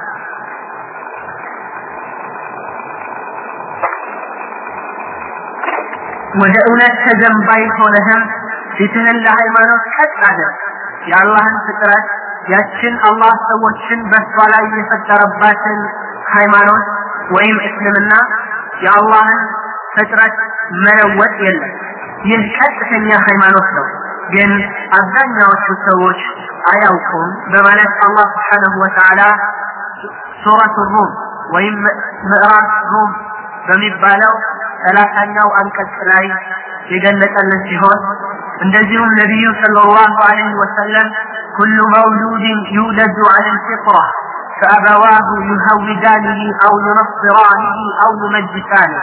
ወደ እውነት ተዘንባይ ሆነህም ፊትህን ለሃይማኖት ቀጥ አድርግ የአላህን ፍጥረት ያችን አላህ ሰዎችን በእሷ ላይ የፈጠረባትን ሃይማኖት ወይም እስልምና የአላህን ፍጥረት መለወጥ የለም ይህ ቀጥተኛ ሃይማኖት ነው ግን አብዛኛዎቹ ሰዎች አያውቁም በማለት አላህ ስብሓንሁ ወተዓላ ሱረቱ ሩም ወይም ምዕራፍ ሩም በሚባለው ሰላሳኛው አንቀጽ ላይ የገለጸልን ሲሆን እንደዚሁም ነቢዩ ሰለላሁ ዐለይሂ ወሰለም ኩሉ መውሉድን ዩውለዱ ዐለ ልፊጥራ فأبواه يهودانه أو ينصرانه أو يمجسانه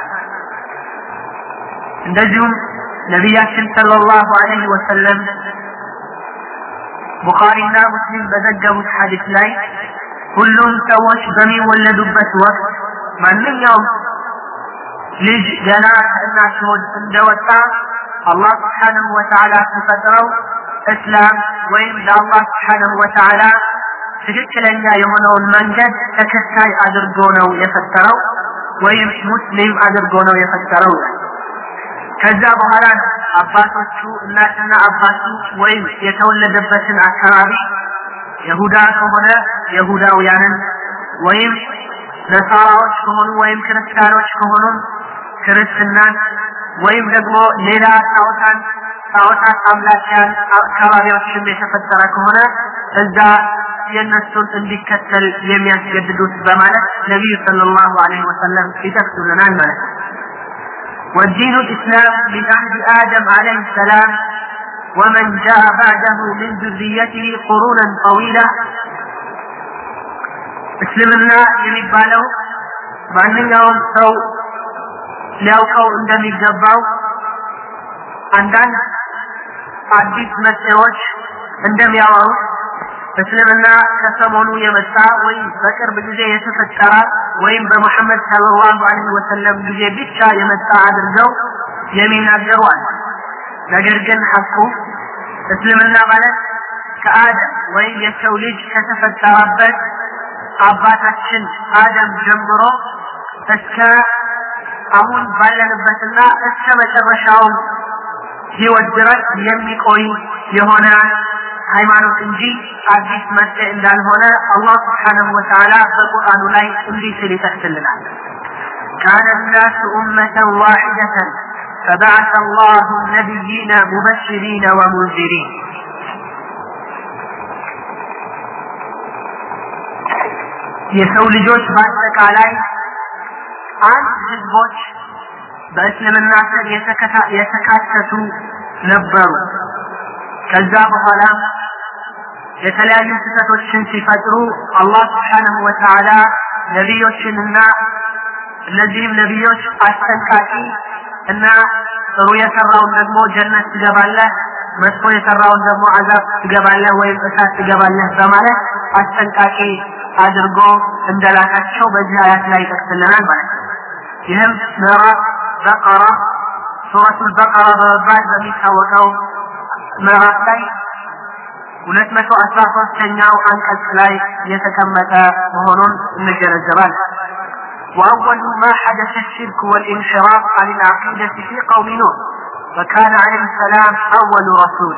እንደዚሁም ነቢያችን ሰለላሁ ዐለይሂ ወሰለም ቡኻሪና ሙስሊም በዘገቡት ሐዲስ ላይ ሁሉም ሰዎች በሚወለዱበት ወቅት ማንኛውም ልጅ ገና ከእናት ሆድ እንደወጣ አላህ ስብሓንሁ ወተዓላ ሲፈጥረው እስላም ወይም ለአላህ ስብሓንሁ ወተዓላ ትክክለኛ የሆነውን መንገድ ተከታይ አድርጎ ነው የፈጠረው ወይም ሙስሊም አድርጎ ነው የፈጠረው ከዛ በኋላ አባቶቹ እናትና አባቱ ወይም የተወለደበትን አካባቢ የሁዳ ከሆነ የሁዳውያንን ወይም ነሳራዎች ከሆኑ ወይም ክርስቲያኖች ከሆኑ ክርስትናን ወይም ደግሞ ሌላ ጣዖታን ጣዖታት አምላኪያን አካባቢዎችም የተፈጠረ ከሆነ እዛ የእነሱን እንዲከተል የሚያስገድዱት በማለት ነቢዩ ሰለላሁ ዐለይሂ ወሰለም ይጠቅሱልናል ማለት ነው። والدين الإسلام من عهد آدم عليه السلام ومن جاء بعده من ذريته قرونا طويلة እስልምና የሚባለው ማንኛውም ሰው ሊያውቀው እንደሚገባው አንዳንድ አዲስ መጤዎች እንደሚያወሩት እስልምና ከሰሞኑ የመጣ ወይም በቅርብ ጊዜ የተፈጠረ ወይም በሙሐመድ ሰለላሁ ዐለይሂ ወሰለም ጊዜ ብቻ የመጣ አድርገው የሚናገሩ አሉ። ነገር ግን ሐቁ እስልምና ማለት ከአደም ወይም የሰው ልጅ ከተፈጠረበት አባታችን አደም ጀምሮ እስከ አሁን ባለንበትና እስከ መጨረሻው ህይወት ድረስ የሚቆይ የሆነ ሃይማኖት እንጂ አዲስ መጤ እንዳልሆነ አላህ ስብሓነሁ ወተዓላ በቁርአኑ ላይ እንዲህ ሲል ይጠቅስልናል። كان الناس أمة واحدة فبعث الله النبيين مبشرين ومنذرين የሰው ልጆች በአጠቃላይ አንድ ህዝቦች በእስልምና ስር የተካተቱ ነበሩ። ከዛ በኋላ የተለያዩ ስህተቶችን ሲፈጥሩ አላህ ስብሓንሁ ወተዓላ ነቢዮችንና እነዚህም ነቢዮች አስጠንቃቂ እና ጥሩ የሰራውን ደግሞ ጀነት ትገባለህ፣ መጥፎ የሰራውን ደግሞ አዛብ ትገባለህ ወይም እሳት ትገባለህ በማለት አስጠንቃቂ አድርጎ እንደላካቸው በዚህ አያት ላይ ይጠቅስልናል ማለት ነው። ይህም ምዕራፍ በቀራ ሱረቱል በቀራ በመባል በሚታወቀው ምዕራፍ ላይ ሁለት መቶ አስራ ሶስተኛው አንቀጽ ላይ የተቀመጠ መሆኑን እንገነዘባለን። وأول ما حدث الشرك والانحراف عن العقيدة في قوم نوح فكان عليه السلام أول رسول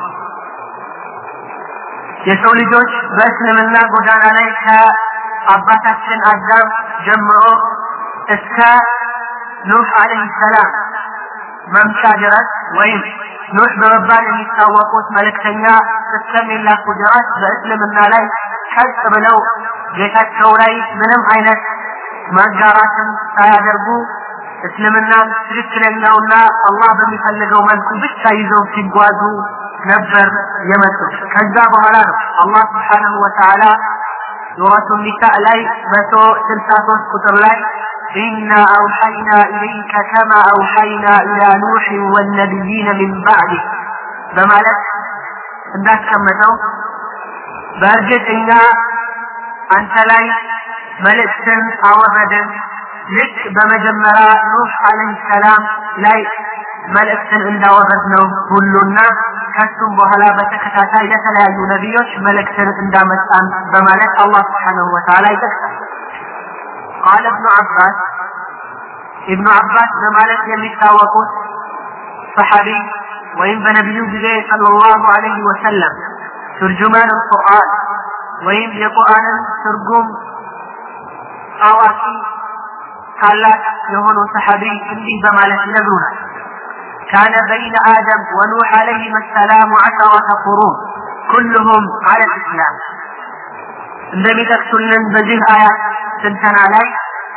የሰው ልጆች በእስልምና ጎዳና ላይ ከአባታችን አዳም ጀምሮ እስከ ኑህ አለህ ሰላም መምቻ ድረስ ወይም ኑህ በመባል የሚታወቁት መልእክተኛ እስከሚላኩ ድረስ በእስልምና ላይ ቀጥ ብለው ጌታቸው ላይ ምንም አይነት ማጋራትን ሳያደርጉ እስልምና ትክክለኛውና አላህ በሚፈልገው መልኩ ብቻ ይዘው ሲጓዙ ነበር የመጡት። ከዛ በኋላ ነው አላህ ስብሓነሁ ወተዓላ ሱረቱ ኒሳ ላይ መቶ ስልሳ ሶስት ቁጥር ላይ إنا أوحينا إليك كما أوحينا إلى نوح والنبيين من بعده በማለት እንዳስቀመጠው በእርግጥ እኛ አንተ ላይ መልእክትን አወረድን ልክ በመጀመሪያ ኑህ አለህ ሰላም ላይ መልእክትን እንዳወረድ ነው ሁሉና ከሱም በኋላ በተከታታይ ለተለያዩ ነቢዮች መልእክትን እንዳመጣን በማለት አላህ ስብሓነሁ ወተዓላ ይጠቅሳል። ቃለ እብኑ አባስ ኢብኑ አባስ በማለት የሚታወቁት ሰሐቢ ወይም በነቢዩ ጊዜ ሰለላሁ ዐለይሂ ወሰለም ትርጁማን ቁርአን ወይም የቁርአንን ትርጉም አዋቂ ታላቅ የሆኑ ሰሐቢ እንዲህ በማለት ይነግሩናል። كان بين آدم ونوح عليهما السلام عشرة قرون كلهم على الإسلام እንደሚጠቅሱልን በዚህ አያት ስንተና ላይ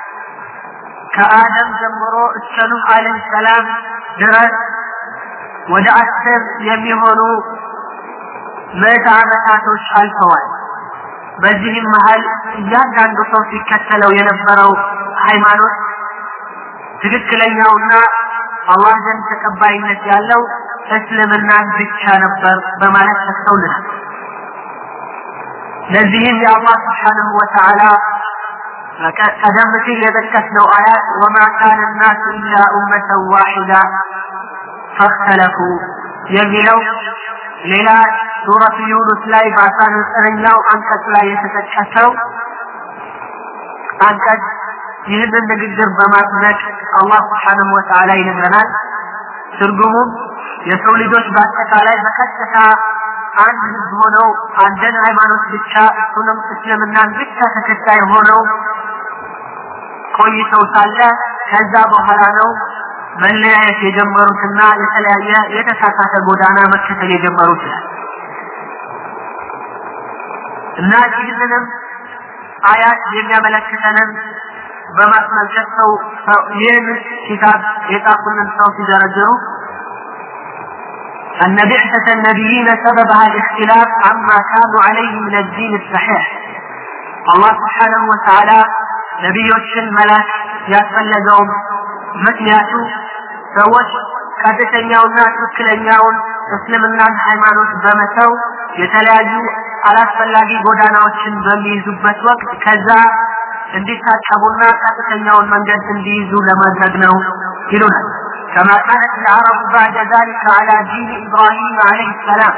ከአደም ጀምሮ እስከ ኑህ አለህ ሰላም ድረስ ወደ አስር የሚሆኑ ምዕተ ዓመታቶች አልፈዋል። በዚህም መሀል እያንዳንዱ ሰው ሲከተለው የነበረው ሃይማኖት ትክክለኛውና አላህ ዘንድ ተቀባይነት ያለው እስልምናን ብቻ ነበር በማለት ተስተውልናል። ለዚህም የአላህ ስብሓንሁ ወተዓላ ቀደም ሲል የጠቀስነው አያት ወማ ካነ ናሱ ኢላ ኡመተን ዋሒዳ ፈክተለፉ የሚለው ሌላ ሱረቱ ዩኑስ ላይ በአስራ ዘጠነኛው አንቀጽ ላይ የተጠቀሰው አንቀጽ ይህንን ንግግር በማድነቅ አላህ ስብሓንሁ ወተዓላ ይነግረናል። ትርጉሙም የሰው ልጆች በአጠቃላይ በቀጥታ አንድ ህዝብ ሆነው አንድን ሃይማኖት ብቻ እሱንም እስልምናን ብቻ ተከታይ ሆነው ቆይተው ሳለ ከዛ በኋላ ነው መለያየት የጀመሩትና የተለያየ የተሳሳተ ጎዳና መከተል የጀመሩት ይላል እና ይህንንም አያት የሚያመለክተንን በማስመልከት ሰው ይህን ኪታብ የጻፉልን ሰው ሲዘረዝሩ أن بعثة النبيين سببها الاختلاف عما كانوا عليه من الدين الصحيح الله سبحانه وتعالى ነቢዮችን መላክ ያስፈለገውም ምክንያቱ ሰዎች ቀጥተኛውና ትክክለኛውን እስልምናን ሃይማኖት በመተው የተለያዩ አላስፈላጊ ጎዳናዎችን በሚይዙበት ወቅት ከዛ እንዲታቀቡና ቀጥተኛውን መንገድ እንዲይዙ ለማድረግ ነው ይሉናል። كما كانت العرب بعد ذلك على دين إبراهيم عليه السلام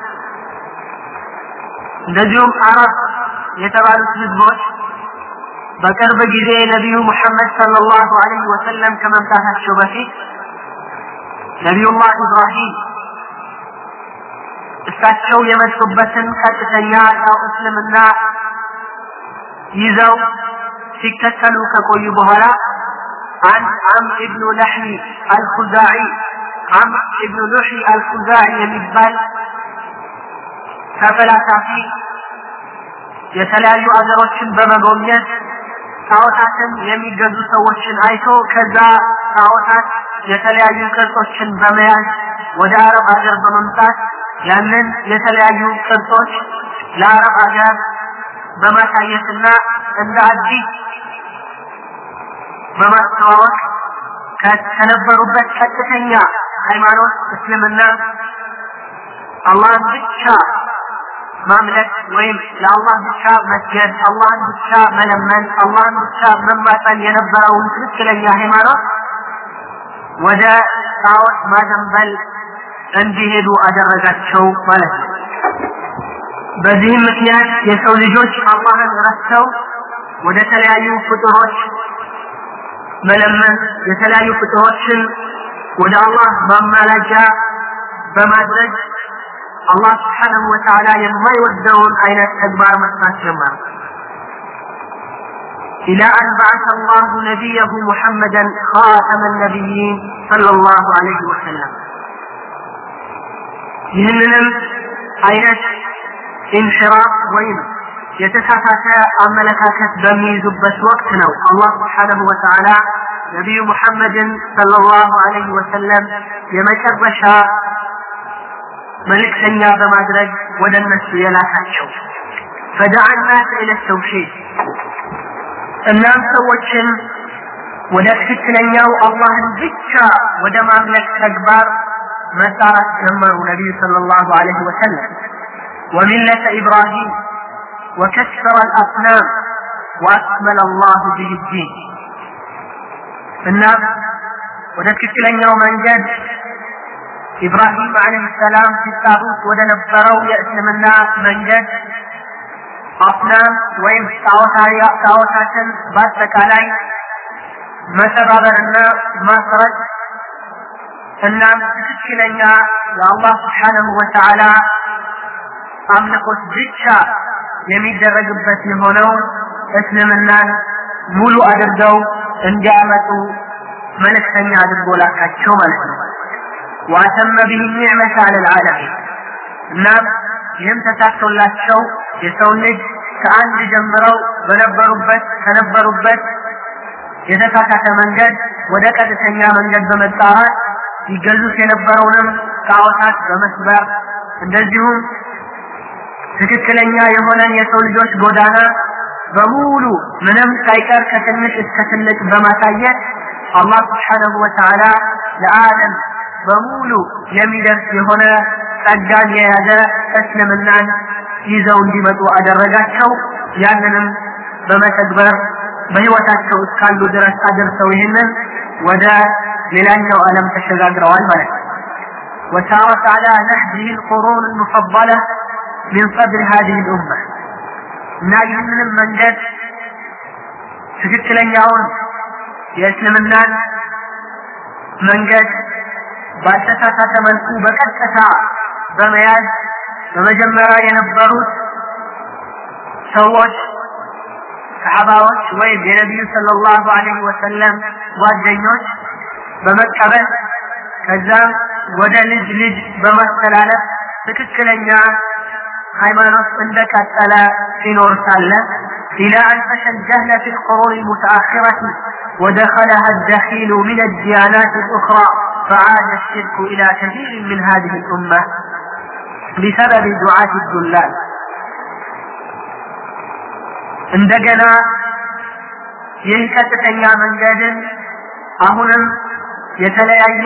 እንደዚሁም አረብ የተባሉት ህዝቦች በቅርብ ጊዜ ነቢዩ ሙሐመድ ሰለላሁ ዐለይሂ ወሰለም ከመምጣታቸው በፊት ነቢዩላህ ኢብራሂም እሳቸው የመጡበትን ቀጥተኛ ያው እስልምና ይዘው ሲከተሉ ከቆዩ በኋላ عن عمرو بن لحي الخزاعي عمرو بن لحي الخزاعي የሚባል ተፈላሳፊ የተለያዩ አገሮችን በመጎብኘት ጣዖታትን የሚገዙ ሰዎችን አይቶ ከዛ ጣዖታት የተለያዩ ቅርጾችን በመያዝ ወደ አረብ ሀገር በመምጣት ያንን የተለያዩ ቅርጾች ለአረብ ሀገር በማሳየትና እንደ አዲስ በማስተዋወቅ ከነበሩበት ቀጥተኛ ሃይማኖት እስልምና አላህን ብቻ ማምለክ ወይም ለአላህ ብቻ መስገድ፣ አላህን ብቻ መለመን፣ አላህን ብቻ መማፀን የነበረውን ትክክለኛ ሃይማኖት ወደ ጣዖት ማዘንበል እንዲሄዱ አደረጋቸው ማለት ነው። በዚህም ምክንያት የሰው ልጆች አላህን ረስተው ወደ ተለያዩ ፍጡሮች መለመን የተለያዩ ፍጡሮችን ወደ አላህ ማማላጃ በማድረግ አላህ ስብሓነሁ ወተዓላ የማይወደውን አይነት ተግባር መስራት ጀመሩ። إلى أن بعث الله نبيه محمدا خاتم النبيين صلى الله عليه وسلم ይህንንም አይነት ኢንሽራፍ ወይም የተሳሳተ አመለካከት በሚይዙበት ወቅት ነው አላህ ስብሓነሁ ወተዓላ ነቢዩ ሙሐመድን ሰለላሁ ዐለይሂ ወሰለም የመጨረሻ መልእክተኛ በማድረግ ወደ እነሱ የላካቸው ፈደዓ ናስ ኢለ ተውሒድ እናም ሰዎችን ወደ ትክክለኛው አላህን ብቻ ወደ ማምለክ ተግባር መጣራት ጀመሩ ነቢዩ ሰለላሁ ዐለይሂ ወሰለም وملة إبراهيم وكسر الأصنام وأكمل الله به الدين الناس وتكتلن መንገድ ኢብራሂም አለይሂ ሰላም ሲጣሩት ወደ ነበረው የእስልምና መንገድ አስናም ወይም ጣዖታትን በአጠቃላይ መሰባበርና ማስረድ እናም ትክክለኛ የአላህ ስብሓነሁ ወተዓላ አምልኮት ብቻ የሚደረግበት የሆነው እስልምናን ሙሉ አድርገው እንዲያመጡ መልእክተኛ አድርጎ ላካቸው ማለት ነው። وأتم به النعمة على العالمين እናም ይህም ተሳክቶላቸው የሰው ልጅ ከአንድ ጀምረው በነበሩበት ከነበሩበት የተሳሳተ መንገድ ወደ ቀጥተኛ መንገድ በመጣራት ይገዙት የነበረውንም ጣዖታት በመስበር እንደዚሁም ትክክለኛ የሆነን የሰው ልጆች ጎዳና በሙሉ ምንም ሳይቀር ከትንሽ እስከ ትልቅ በማሳየት አላህ ስብሓነሁ ወተዓላ ለዓለም በሙሉ የሚደርስ የሆነ ጸጋን የያዘ እስልምናን ይዘው እንዲመጡ አደረጋቸው። ያንንም በመተግበር በህይወታቸው እስካሉ ድረስ አድርሰው ይህንን ወደ ሌላኛው ዓለም ተሸጋግረዋል ማለት ነው። وسارت على نهجه القرون المفضلة من صدر هذه الأمة እና ይህንንም መንገድ ትክክለኛውን የእስልምናን መንገድ ባልተሳሳተ መልኩ በቀጥታ በመያዝ በመጀመሪያ የነበሩት ሰዎች ሰሐባዎች ወይም የነቢዩ ሰለላሁ ዐለይሂ ወሰለም ጓደኞች በመቀበል ከዛም ወደ ልጅ ልጅ በማስተላለፍ ትክክለኛ ሃይማኖት እንደቀጠለ ሲኖር ሳለ إلى أن فشى الجهل في القرون المتأخرة ودخلها الدخيل من الديانات الأخرى فعاد الشرك إلى كثير من هذه الأمة بسبب دعاة الدلال እንደገና ይህ ቀጥተኛ መንገድን አሁንም የተለያየ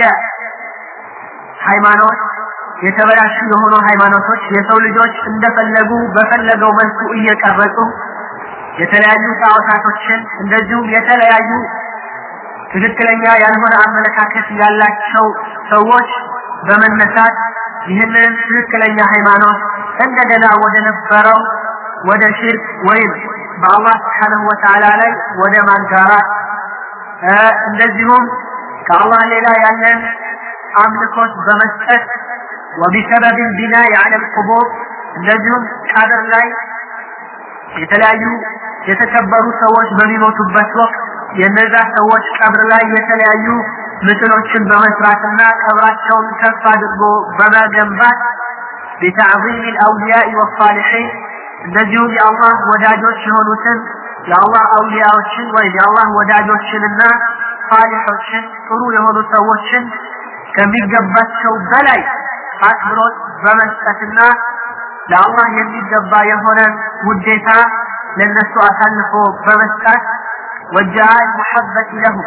ሃይማኖት የተበላሹ የሆኑ ሃይማኖቶች የሰው ልጆች እንደፈለጉ በፈለገው መልኩ እየቀረጹ የተለያዩ ጣዖታቶችን እንደዚሁም የተለያዩ ትክክለኛ ያልሆነ አመለካከት ያላቸው ሰዎች በመነሳት ይህንን ትክክለኛ ሃይማኖት እንደገና ወደ ነበረው ወደ ሽርክ ወይም በአላህ ስብሓንሁ ወተዓላ ላይ ወደ ማጋራት እንደዚሁም ከአላህ ሌላ ያለን አምልኮት በመስጠት وبسبب البناء على القبور እንደዚሁም ቀብር ላይ የተለያዩ የተከበሩ ሰዎች በሚሞቱበት ወቅት የነዛ ሰዎች ቀብር ላይ የተለያዩ ምስሎችን በመስራትና ቀብራቸውን ከፍ አድርጎ በመገንባት بتعظيم الأولياء والصالحين እንደዚሁም የአላህ ወዳጆች የሆኑትን የአላህ አውሊያዎችን ወይም የአላህ ወዳጆችንና ሳሊሖችን ጥሩ የሆኑ ሰዎችን ከሚገባቸው በላይ አክብሮት በመስጠትና ለአላህ የሚገባ የሆነ ውዴታ ለነሱ አሳልፎ በመስጣት ወጃአ መሐበት ለሁ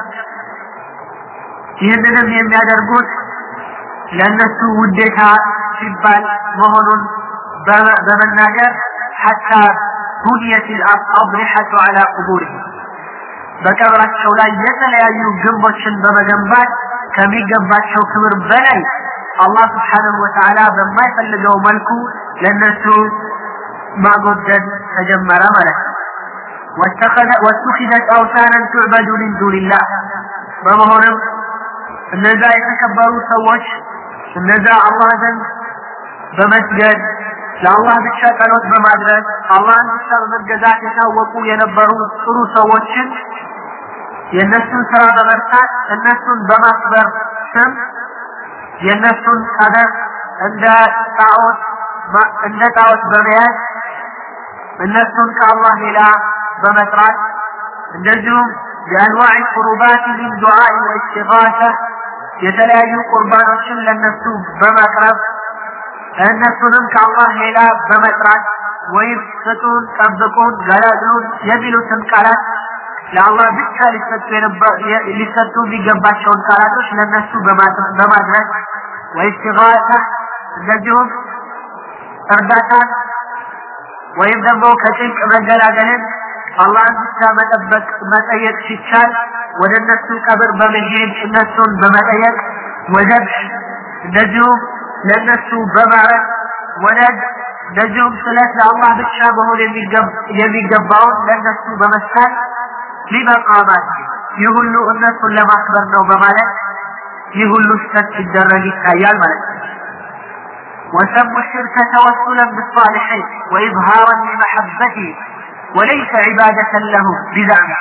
ይህንንም የሚያደርጉት ለእነሱ ውዴታ ሲባል መሆኑን በመናገር ሐታ ቡንየት አልአضሪሐቱ ዐላ ቁቡሪሂም በቀብራቸው ላይ የተለያዩ ግንቦችን በመገንባት ከሚገባቸው ክብር በላይ አላህ ስብሓንሁ ወተዓላ በማይፈልገው መልኩ ለእነሱ ማጎደል ተጀመረ ማለት ነው ወተኺዘት አውታናን ቱዕበዱ ሚን ዱንላህ በመሆንም እነዛ የተከበሩ ሰዎች እነዛ አላህ ዘንድ በመስገድ ለአላህ ብቻ ጸሎት በማድረግ አላህን ብቻ በመገዛት የታወቁ የነበሩ ጥሩ ሰዎችን የእነሱን ስራ በመርሳት እነሱን በማክበር ስም የእነሱን ቀደር እንደ ጣዖት እንደ ጣዖት በመያዝ እነሱን ከአላህ ሌላ በመጥራት እንደዚሁም የአንዋዕ ቁርባት ሚን ዱዓኢ ወኢስቲጋሳ የተለያዩ ቁርባኖችን ለነሱ በማቅረብ እነሱንም ከአላህ ሌላ በመጥራት ወይም ስጡን፣ ጠብቁን፣ ገላግሉን የሚሉትን ቃላት ለአላህ ብቻ ሊሰጡ የሚገባቸውን ቃላቶች ለነሱ በማድረግ ወኢስቲጋሳ እንደዚሁም እርዳታን ወይም ደግሞ ከጭንቅ መገላገልን አላህን ብቻ መጠበቅ መጠየቅ ሲቻል ወደ እነሱ ቀብር በመሄድ እነሱን በመጠየቅ ወዘብሕ እንደዚሁም ለእነሱ በማረግ ወለድ እንደዚሁም ስለት ለአላህ ብቻ መሆን የሚገባውን ለእነሱ በመስታል ሊመቃማት ይህ ሁሉ እነሱን ለማክበር ነው በማለት ይህ ሁሉ ስተት ሲደረግ ይታያል ማለት ነው وسموا الشرك توسلا بالصالحين وإظهارا لمحبته وليس عبادة له بزعمه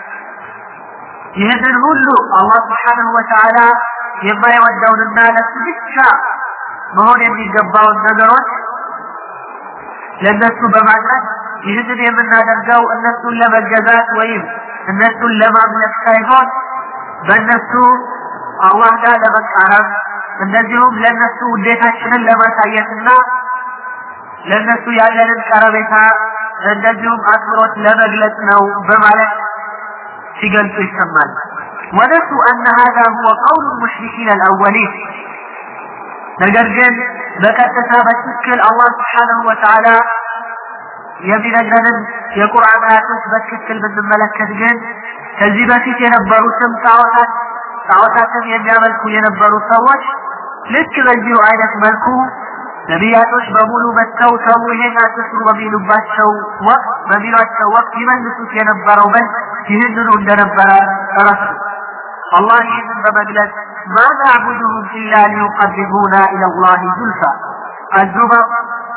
ይህንን ሁሉ አላህ ስብሓንሁ ወተዓላ የማይወደውንና ለሱ ብቻ መሆን የሚገባውን ነገሮች ለእነሱ በማድረግ ይህንን የምናደርገው እነሱን ለመገዛት ወይም እነሱን ለማምለክ ሳይሆን በእነሱ አላህ ጋር ለመቃረብ እንደዚሁም ለእነሱ ውዴታችንን ለማሳየትና ለእነሱ ያለንን ቀረቤታ እንደዚሁም አክብሮት ለመግለጽ ነው በማለት ሲገልጹ ይሰማል ونسوا أن هذا هو قول المشركين الأولين ነገር ግን በቀጥታ በትክክል አላህ ስብሓንሁ ወተዓላ የሚነግረንን የቁርአን አያቶች በትክክል ብንመለከት ግን ከዚህ በፊት የነበሩትም ጣዖታት ጣዖታትን የሚያመልኩ የነበሩ ሰዎች ልክ በዚሁ አይነት መልኩ ነቢያቶች በሙሉ መጥተው ሰው ይሄን አትስሩ በሚሉባቸው ወቅት በሚሏቸው ወቅት ይመልሱት የነበረው መልስ ይህንኑ እንደነበረ ረሱ አላህ ይህንን በመግለጽ ማ ናዕቡድሁም ኢላ ሊዩቀርቡና ኢላ ላህ ዙልፋ አዙመር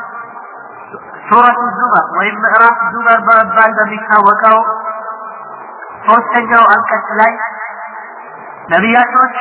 ሱረቱ ዙመር ወይም ምዕራፍ ዙመር በመባል በሚታወቀው ሶስተኛው አንቀጽ ላይ ነቢያቶች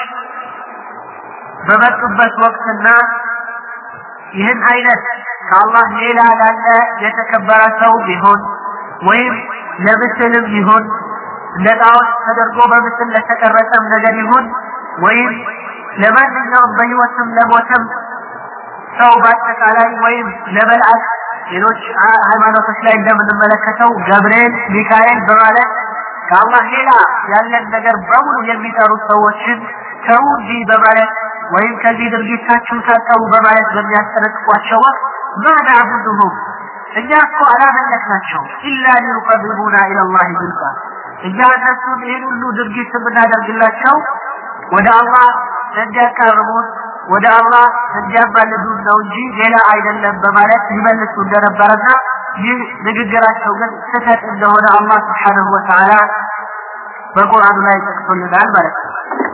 በመጡበት ወቅትና ይህን አይነት ከአላህ ሌላ ላለ የተከበረ ሰው ቢሆን ወይም ለምስልም ይሁን እንደ ጣዖት ተደርጎ በምስል ለተቀረጸም ነገር ይሁን ወይም ለማንኛውም በህይወትም ለሞተም ሰው በአጠቃላይ ወይም ለመልአክ ሌሎች ሃይማኖቶች ላይ እንደምንመለከተው ገብርኤል፣ ሚካኤል በማለት ከአላህ ሌላ ያለን ነገር በሙሉ የሚጠሩት ሰዎችን ተው እንዲህ በማለት ወይም ከዚህ ድርጊታችሁ ታጠቡ በማለት በሚያስጠነቅቋቸው ወቅት ማ ናዕቡዱሁም እኛ እኮ አላመለክናቸው ኢላ ሊዩቀርቡና ኢለላህ ዝልፋ እኛ እነሱን ይህን ሁሉ ድርጊት የምናደርግላቸው ወደ አላህ እንዲያቃርቡን ወደ አላህ እንዲያማልዱን ነው እንጂ ሌላ አይደለም በማለት ይመልሱ እንደነበረና ይህ ንግግራቸው ግን ስህተት እንደሆነ አላህ ስብሓንሁ ወተዓላ በቁርአኑ ላይ ጠቅሶልናል ማለት ነው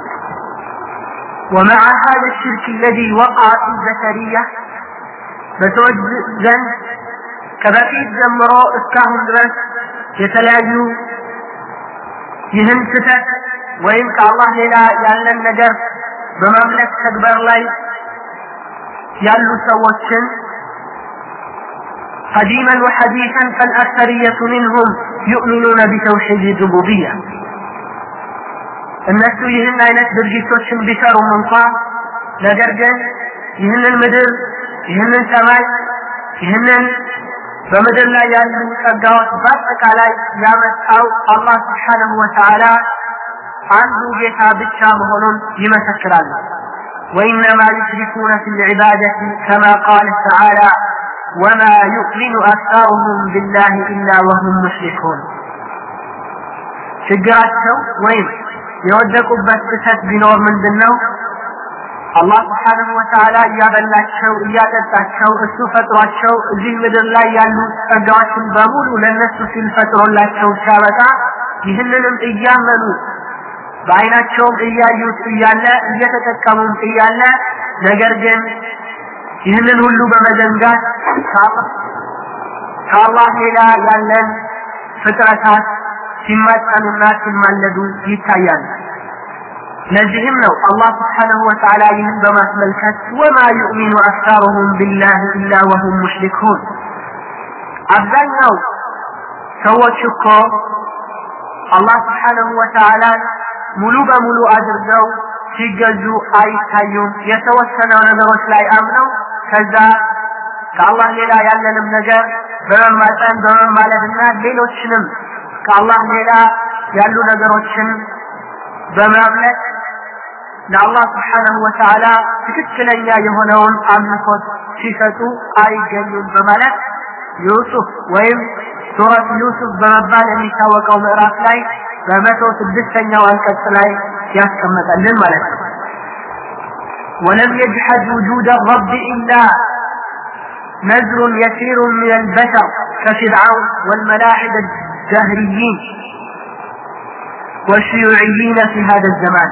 ومع هذا الشرك الذي وقع في البشرية በሰዎች ዘንድ ከበፊት ጀምሮ እስካሁን ድረስ የተለያዩ ይህን ስህተት ወይም ከአላህ ሌላ ያለን ነገር በማምለክ ተግባር ላይ ያሉ ሰዎችን قديما وحديثا فالأكثرية منهم يؤمنون بتوحيد الربوبية እነሱ ይህን አይነት ድርጊቶችን ቢሰሩም እንኳ ነገር ግን ይህንን ምድር ይህንን ሰማይ ይህንን በምድር ላይ ያሉ ጸጋዎች በአጠቃላይ ያመጣው አላህ ስብሓነሁ ወተዓላ አንዱ ጌታ ብቻ መሆኑን ይመሰክራሉ። وإنما يشركون في العبادة كما قال تعالى وما يؤمن أكثرهم بالله إلا وهم مشركون ችግራቸው ወይም የወደቁበት ስህተት ቢኖር ምንድን ነው? አላህ ስብሓንሁ ወተዓላ እያበላቸው እያጠጣቸው እሱ ፈጥሯቸው እዚህ ምድር ላይ ያሉ ጸጋዎችን በሙሉ ለእነሱ ሲል ፈጥሮላቸው ሲያበቃ ይህንንም እያመኑ በአይናቸውም እያዩት እያለ እየተጠቀሙም እያለ ነገር ግን ይህንን ሁሉ በመዘንጋት ከአላህ ሌላ ያለን ፍጥረታት ሲማጠኑና ሲማለዱ ይታያሉ። ለዚህም ነው አላህ ስብሓነሁ ወተዓላ ይህን በማስመልከት ወማ ዩእሚኑ አክታሩሁም ቢላህ ኢላ ወሁም ሙሽሪኩን አብዛኛው ሰዎች እኮ አላህ ስብሓነሁ ወተዓላ ሙሉ በሙሉ አድርገው ሲገዙ አይታዩም። የተወሰነው ነገሮች ላይ አምነው ከዛ ከአላህ ሌላ ያለንም ነገር በመማፀን በመማለድና ሌሎችንም ከአላህ ሌላ ያሉ ነገሮችን በማምለክ ለአላህ ስብሓነሁ ወተዓላ ትክክለኛ የሆነውን አምልኮት ሲሰጡ አይገኙም በማለት ዩሱፍ ወይም ሱረት ዩሱፍ በመባል የሚታወቀው ምዕራፍ ላይ በመቶ ስድስተኛው አንቀጽ ላይ ያስቀመጠልን ማለት ነው። ولم يجحد وجود الرب إلا نزر يسير من البشر كفرعون والملاحدة الدهريين والشيوعيين في هذا الزمان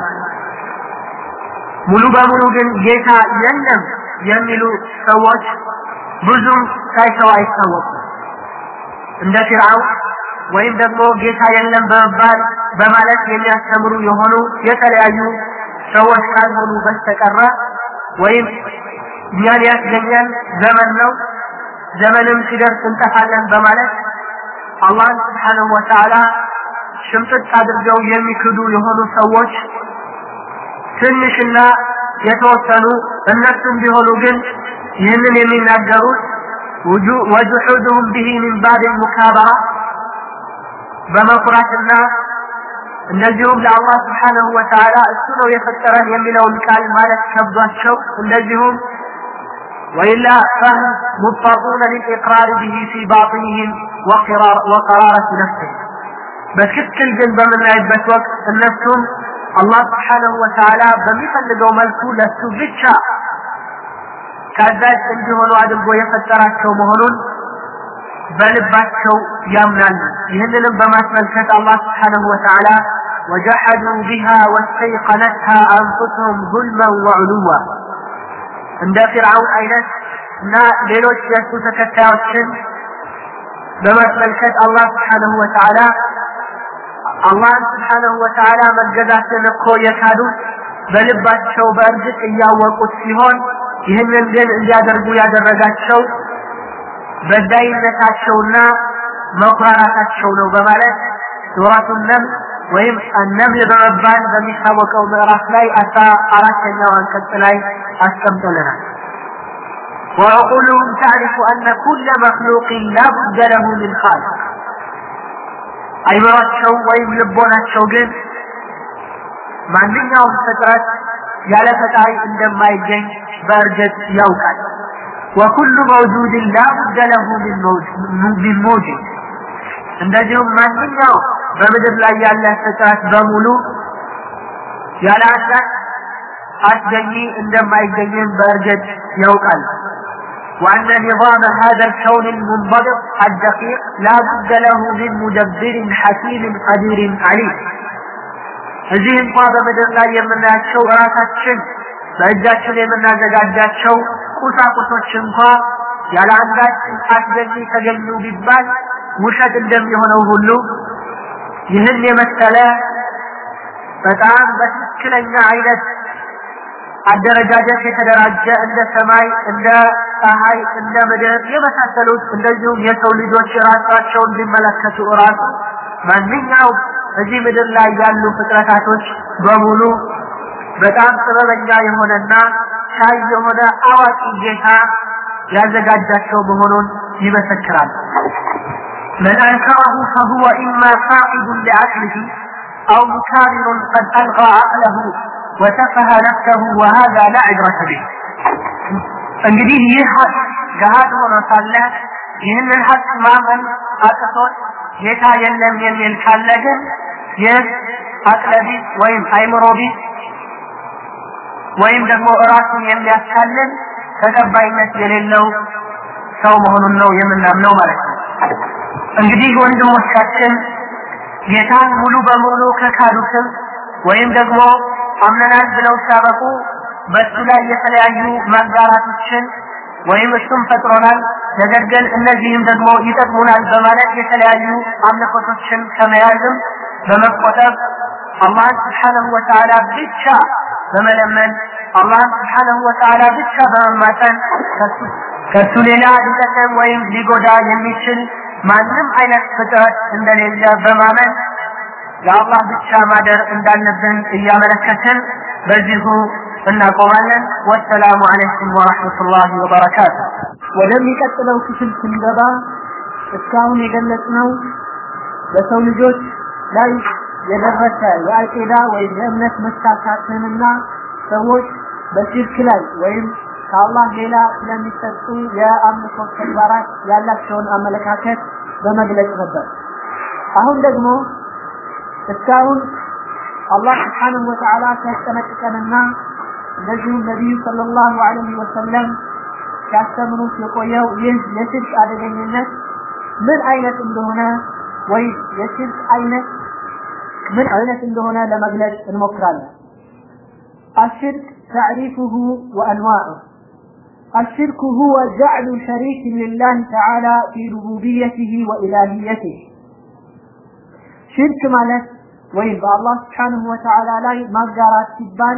ሙሉ በሙሉ ግን ጌታ የለም የሚሉ ሰዎች ብዙም ሳይሰው አይታወቁም። እንደ ፊርዓውን ወይም ደግሞ ጌታ የለም በመባል በማለት የሚያስተምሩ የሆኑ የተለያዩ ሰዎች ካልሆኑ በስተቀረ ወይም እኛን ያስገኘን ዘመን ነው ዘመንም ሲደርስ እንጠፋለን በማለት አላህን ስብሓነሁ ወተዓላ ሽምጥጥ አድርገው የሚክዱ የሆኑ ሰዎች ትንሽና የተወሰኑ እነሱም ቢሆኑ ግን ይህንን የሚናገሩት ወጁሑድሁም ብሂ ሚን ባብ ሙካበራ በመኩራትና እንደዚሁም ለአላህ ስብሓነሁ ወተዓላ እሱ ነው የፈጠረን የሚለውን ቃል ማለት ከብዷቸው እንደዚሁም ወኢላ ፈህም ሙጠሩነ ሊልኢቅራር ብሂ ፊ ባጢንህም ወቀራረት ነፍስህም በትክክል ግን በምናይበት ወቅት እነሱም አላህ ስብሓነሁ ወተዓላ በሚፈልገው መልኩ ለሱ ብቻ ታዛዥ እንዲሆኑ አድርጎ የፈጠራቸው መሆኑን በልባቸው ያምናሉ። ይህንንም በማስመልከት አላህ ስብሓነሁ ወተዓላ ወጀሐዱ ቢሃ ወስተይቀነትሃ አንፉስሁም ዙልመን ወዕሉዋ እንደ ፊርዓውን አይነት እና ሌሎች የእሱ ተከታዮችን በማስመልከት አላህ ስብሓነሁ ወተዓላ አላህን ስብሓነሁ ወተዓላ መገዛትን እኮ የካዱት በልባቸው በእርግጥ እያወቁት ሲሆን ይህንን ግን እንዲያደርጉ ያደረጋቸው በዳይነታቸውና መኩራራታቸው ነው በማለት ሱረቱ ነምል ወይም አነምል በመባል በሚታወቀው ምዕራፍ ላይ አስራ አራተኛው አንቀጽ ላይ አስቀምጦልናል። وعقولهم تعرف أن كل مخلوق لا بد له من خالق አይምሯቸው ወይም ልቦናቸው ግን ማንኛውም ፍጥረት ያለ ፈጣሪ እንደማይገኝ በእርግጥ ያውቃል። ወኩሉ መውጁድን ላቡደ ለሁ ሚን ሙጅድ እንደዚሁም ማንኛው በምድር ላይ ያለ ፍጥረት በሙሉ ያለ አንዳች አስገኚ እንደማይገኝም በእርግጥ ያውቃል። وأن نظام هذا الكون المنضبط الدقيق لا بد له من مدبر حكيم قدير عليم እዚህ እንኳ በምድር ላይ የምናያቸው ራሳችን በእጃችን የምናዘጋጃቸው ቁሳቁሶች እንኳ ያለ አንዳች አስገኝ ተገኙ ቢባል ውሸት እንደሚሆነው ሁሉ ይህን የመሰለ በጣም በትክክለኛ አይነት አደረጃጀት የተደራጀ እንደ ሰማይ፣ እንደ ፀሐይ፣ እንደ ምድር የመሳሰሉት እንደዚሁም የሰው ልጆች ራሳቸውን ቢመለከቱ እራሱ ማንኛውም እዚህ ምድር ላይ ያሉ ፍጥረታቶች በሙሉ በጣም ጥበበኛ የሆነና ቻይ የሆነ አዋቂ ጌታ ያዘጋጃቸው መሆኑን ይመሰክራል። من أنكره فهو إما فاقد لعقله أو مكابر قد ألغى عقله وسفه نفسه وهذا لا عبرة به እንግዲህ ይህ ሀቅ ገሃድ ሆኖ ሳለ ይህንን ሀቅ ማመን አቅቶት ጌታ የለም የሚል ካለ ግን ይህ አቅለቢስ ወይም አይምሮቢስ ወይም ደግሞ እራሱን የሚያታልል ተቀባይነት የሌለው ሰው መሆኑን ነው የምናምነው ማለት ነው። እንግዲህ ወንድሞቻችን ጌታን ሙሉ በሙሉ ከካዱትም ወይም ደግሞ አምነናል ብለው ሲያበቁ በእሱ ላይ የተለያዩ ማጋራቶችን ወይም እሱም ፈጥሮናል፣ ነገር ግን እነዚህም ደግሞ ይጠቅሙናል በማለት የተለያዩ አምልኮቶችን ከመያዝም በመቆጠብ አላህን ስብሓነሁ ወተዓላ ብቻ በመለመን አላህን ስብሓነሁ ወተዓላ ብቻ በመማፀን ከሱ ሌላ ሊጠቅም ወይም ሊጎዳ የሚችል ማንም አይነት ፍጥረት እንደሌለ በማመን ለአላህ ብቻ ማደር እንዳለብን እያመለከትን በዚሁ እናቆማለን። ወሰላሙ አለይኩም ወረሕመቱላሂ ወበረካቱ። ወደሚቀጥለው ክፍል ስንገባ እስካሁን የገለጽነው በሰው ልጆች ላይ የደረሰ የአቂዳ ወይም የእምነት መሳሳትንና ሰዎች በሽርክ ላይ ወይም ከአላህ ሌላ ስለሚሰጡ የአምልኮ ተግባራት ያላቸውን አመለካከት በመግለጽ ነበር። አሁን ደግሞ እስካሁን አላህ ስብሓንሁ ወተዓላ ሲያስጠነቅቀንና እንደዚሁም ነቢዩ ሰለላሁ ዐለይሂ ወሰለም ሲያስተምሩት የቆየው ይህ የሽርክ አደገኝነት ምን አይነት እንደሆነ ወይም የሽርክ አይነት ምን አይነት እንደሆነ ለመግለጽ እንሞክራለን። الشرك تعريفه وأنواعه الشرك هو جعل شريك لله تعالى في ربوبيته وإلهيته ሽርክ ማለት ወይም በአላህ ስብሓንሁ ወተዓላ ላይ ማጋራት ሲባል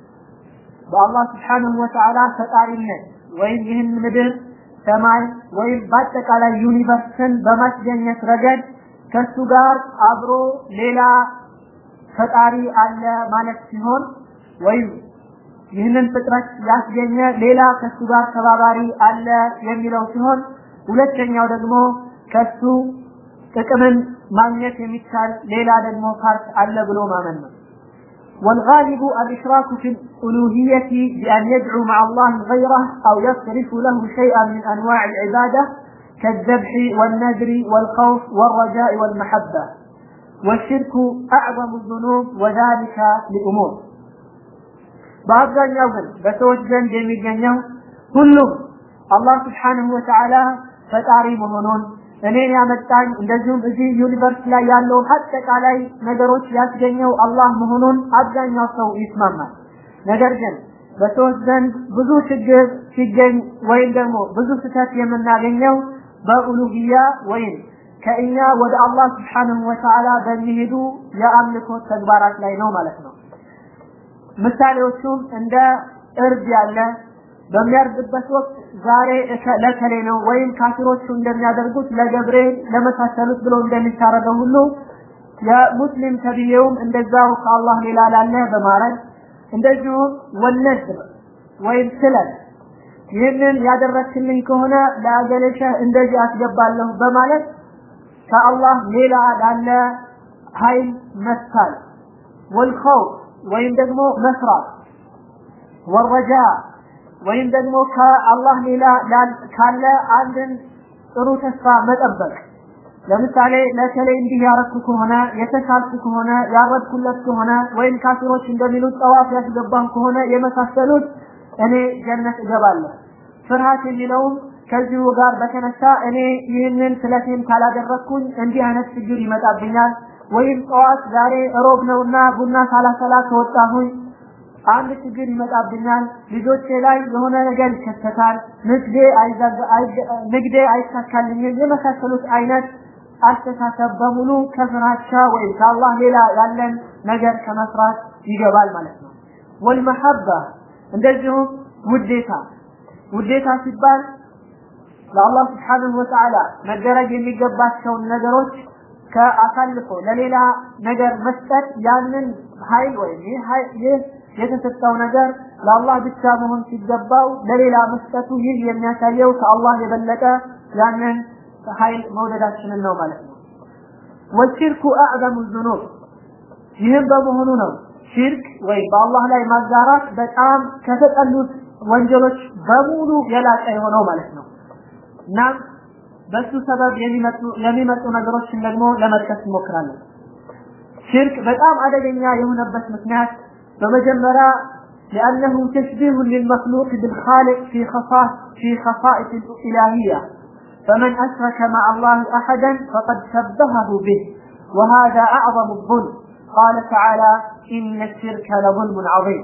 በአላህ ስብሓንሁ ወተዓላ ፈጣሪነት ወይም ይህን ምድር ሰማይ ወይም በአጠቃላይ ዩኒቨርስን በማስገኘት ረገድ ከሱ ጋር አብሮ ሌላ ፈጣሪ አለ ማለት ሲሆን ወይም ይህንን ፍጥረት ያስገኘ ሌላ ከሱ ጋር ተባባሪ አለ የሚለው ሲሆን ሁለተኛው ደግሞ ከሱ ጥቅምን ማግኘት የሚቻል ሌላ ደግሞ ፓርት አለ ብሎ ማመን ነው። والغالب الإشراك في الألوهية بأن يدعو مع الله غيره أو يصرف له شيئا من أنواع العبادة كالذبح والنذر والخوف والرجاء والمحبة والشرك أعظم الذنوب وذلك لأمور በአብዛኛው ግን በሰዎች ዘንድ የሚገኘው ሁሉም አላህ ስብሓንሁ ወተዓላ ፈጣሪ መሆኑን እኔን ያመጣኝ እንደዚሁም እዚህ ዩኒቨርስ ላይ ያለውን አጠቃላይ ነገሮች ያስገኘው አላህ መሆኑን አብዛኛው ሰው ይስማማል። ነገር ግን በሰዎች ዘንድ ብዙ ችግር ሲገኝ ወይም ደግሞ ብዙ ስህተት የምናገኘው በኡሉሂያ ወይም ከእኛ ወደ አላህ ስብሓንሁ ወተዓላ በሚሄዱ የአምልኮ ተግባራት ላይ ነው ማለት ነው። ምሳሌዎቹም እንደ እርድ ያለ በሚያርድበት ወቅት ዛሬ ለከሌ ነው ወይም ካፊሮቹ እንደሚያደርጉት ለገብርኤል ለመሳሰሉት ብሎ እንደሚታረገው ሁሉ የሙስሊም ተብዬውም እንደዛው ከአላህ ሌላ ላለ በማረድ እንደዚሁም ወነድ ወይም ስለት ይህንን ያደረግክልኝ ከሆነ ለአገለሸህ እንደዚህ አስገባለሁ በማለት ከአላህ ሌላ ላለ ኃይል መሳል ወልኸውፍ ወይም ደግሞ መስራት ወረጃ ወይም ደግሞ ከአላህ ሌላ ካለ አንድን ጥሩ ተስፋ መጠበቅ ለምሳሌ ለከሌ እንዲህ ያረኩ ከሆነ የተሻልኩ ከሆነ ያረድኩለት ከሆነ ወይም ካፊሮች እንደሚሉት ጠዋፍ ያስገባን ከሆነ የመሳሰሉት እኔ ጀነት እገባለሁ። ፍርሃት የሚለውም ከዚሁ ጋር በተነሳ እኔ ይህንን ስለቴን ካላደረግኩኝ እንዲህ አይነት ችግር ይመጣብኛል ወይም ጠዋት ዛሬ እሮብ ነውና ቡና ሳላሰላ ከወጣሁኝ አንድ ችግር ይመጣብኛል፣ ልጆቼ ላይ የሆነ ነገር ይከሰታል፣ ንግዴ ንግዴ አይሳካልኝም፣ የመሳሰሉት አይነት አስተሳሰብ በሙሉ ከፍራቻ ወይም ከአላህ ሌላ ያለን ነገር ከመስራት ይገባል ማለት ነው። ወልመሐባ እንደዚሁም ውዴታ ውዴታ ሲባል ለአላህ ስብሓንሁ ወተዓላ መደረግ የሚገባቸውን ነገሮች ከአሳልፎ ለሌላ ነገር መስጠት ያንን ኃይል ወይም ይህ የተሰጠው ነገር ለአላህ ብቻ መሆን ሲገባው ለሌላ መስጠቱ ይህ የሚያሳየው ከአላህ የበለጠ ያንን ኃይል መውደዳችንን ነው ማለት ነው። ወሽርኩ አዕዘሙ ዙኑብ ይህም በመሆኑ ነው ሽርክ ወይም በአላህ ላይ ማጋራት በጣም ከተጠሉት ወንጀሎች በሙሉ የላቀ የሆነው ማለት ነው። እናም በሱ ሰበብ የሚመጡ የሚመጡ ነገሮችን ደግሞ ለመጥቀስ እንሞክራለን። ሽርክ በጣም አደገኛ የሆነበት ምክንያት በመጀመሪያ لأنه تشبيه للمخلوق بالخالق في خصائص في خصائص الإلهية فمن أشرك مع الله أحدا فقد شبهه به وهذا أعظم الظلم قال تعالى إن الشرك لظلم عظيم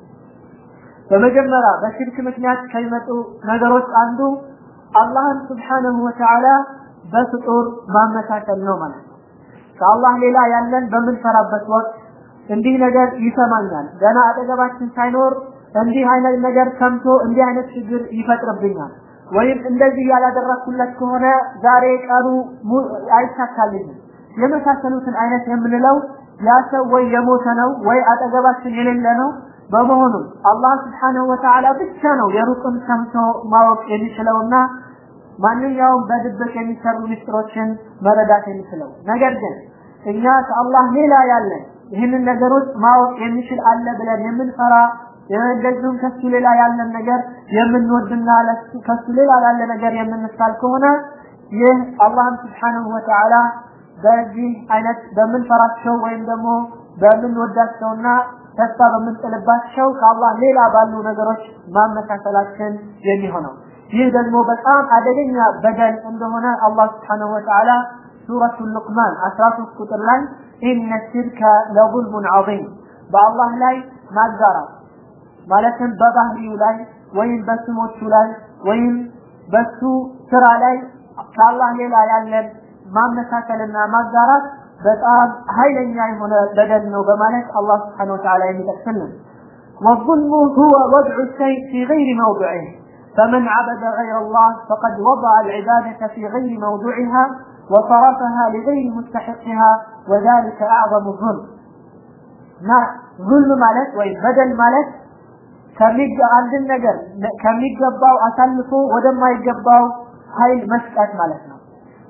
በመጀመሪያ በሽርክ ምክንያት ከሚመጡ ነገሮች አንዱ አላህን ስብሓነሁ ወተዓላ በፍጡር ማመሳከል ነው ማለት ነው። ከአላህ ሌላ ያለን በምንሰራበት ወቅት እንዲህ ነገር ይሰማኛል፣ ገና አጠገባችን ሳይኖር እንዲህ አይነት ነገር ሰምቶ እንዲህ አይነት ችግር ይፈጥርብኛል፣ ወይም እንደዚህ ያላደረኩለት ከሆነ ዛሬ ቀኑ አይሳካልኝም የመሳሰሉትን አይነት የምንለው ያ ሰው ወይ የሞተ ነው ወይ አጠገባችን የሌለ ነው። በመሆኑም አላህ ስብሓነሁ ወተዓላ ብቻ ነው የሩቅን ሰምቶ ማወቅ የሚችለውና ማንኛውም በድብቅ የሚሰሩ ምስጢሮችን መረዳት የሚችለው። ነገር ግን እኛ ከአላህ ሌላ ያለን ይህንን ነገሮች ማወቅ የሚችል አለ ብለን የምንፈራ እንደዚሁም ከሱ ሌላ ያለን ነገር የምንወድና ከሱ ሌላ ላለ ነገር የምንሳል ከሆነ ይህ አላህን ስብሓነሁ ወተዓላ በዚህ አይነት በምንፈራቸው ወይም ደግሞ በምንወዳቸውና ተስፋ በምንጥልባቸው ከአላህ ሌላ ባሉ ነገሮች ማመሳሰላችን የሚሆነው ይህ ደግሞ በጣም አደገኛ በደል እንደሆነ አላህ ስብሓነሁ ወተዓላ ሱረቱ ሉቅማን 13 ቁጥር ላይ ኢነ ሽርከ ለظልሙን ዐዚም በአላህ ላይ ማጋራት ማለትም በባህሪው ላይ ወይም በስሞቹ ላይ ወይም በሱ ስራ ላይ ከአላህ ሌላ ያለን ማመሳከልና ማጋራት በጣም ኃይለኛ የሆነ በደል ነው በማለት አላህ ስብሓነሁ ወተዓላ የሚጠቅስልን والظلم هو وضع الشيء في غير موضعه فمن عبد غير الله فقد وضع العبادة في غير موضعها وصرفها لغير مستحقها وذلك أعظم الظلم ما ظلم ማለት ወይም በደል ማለት አንድን ነገር ከሚገባው አሳልፎ ወደማይገባው ኃይል መስጠት ማለት ነው።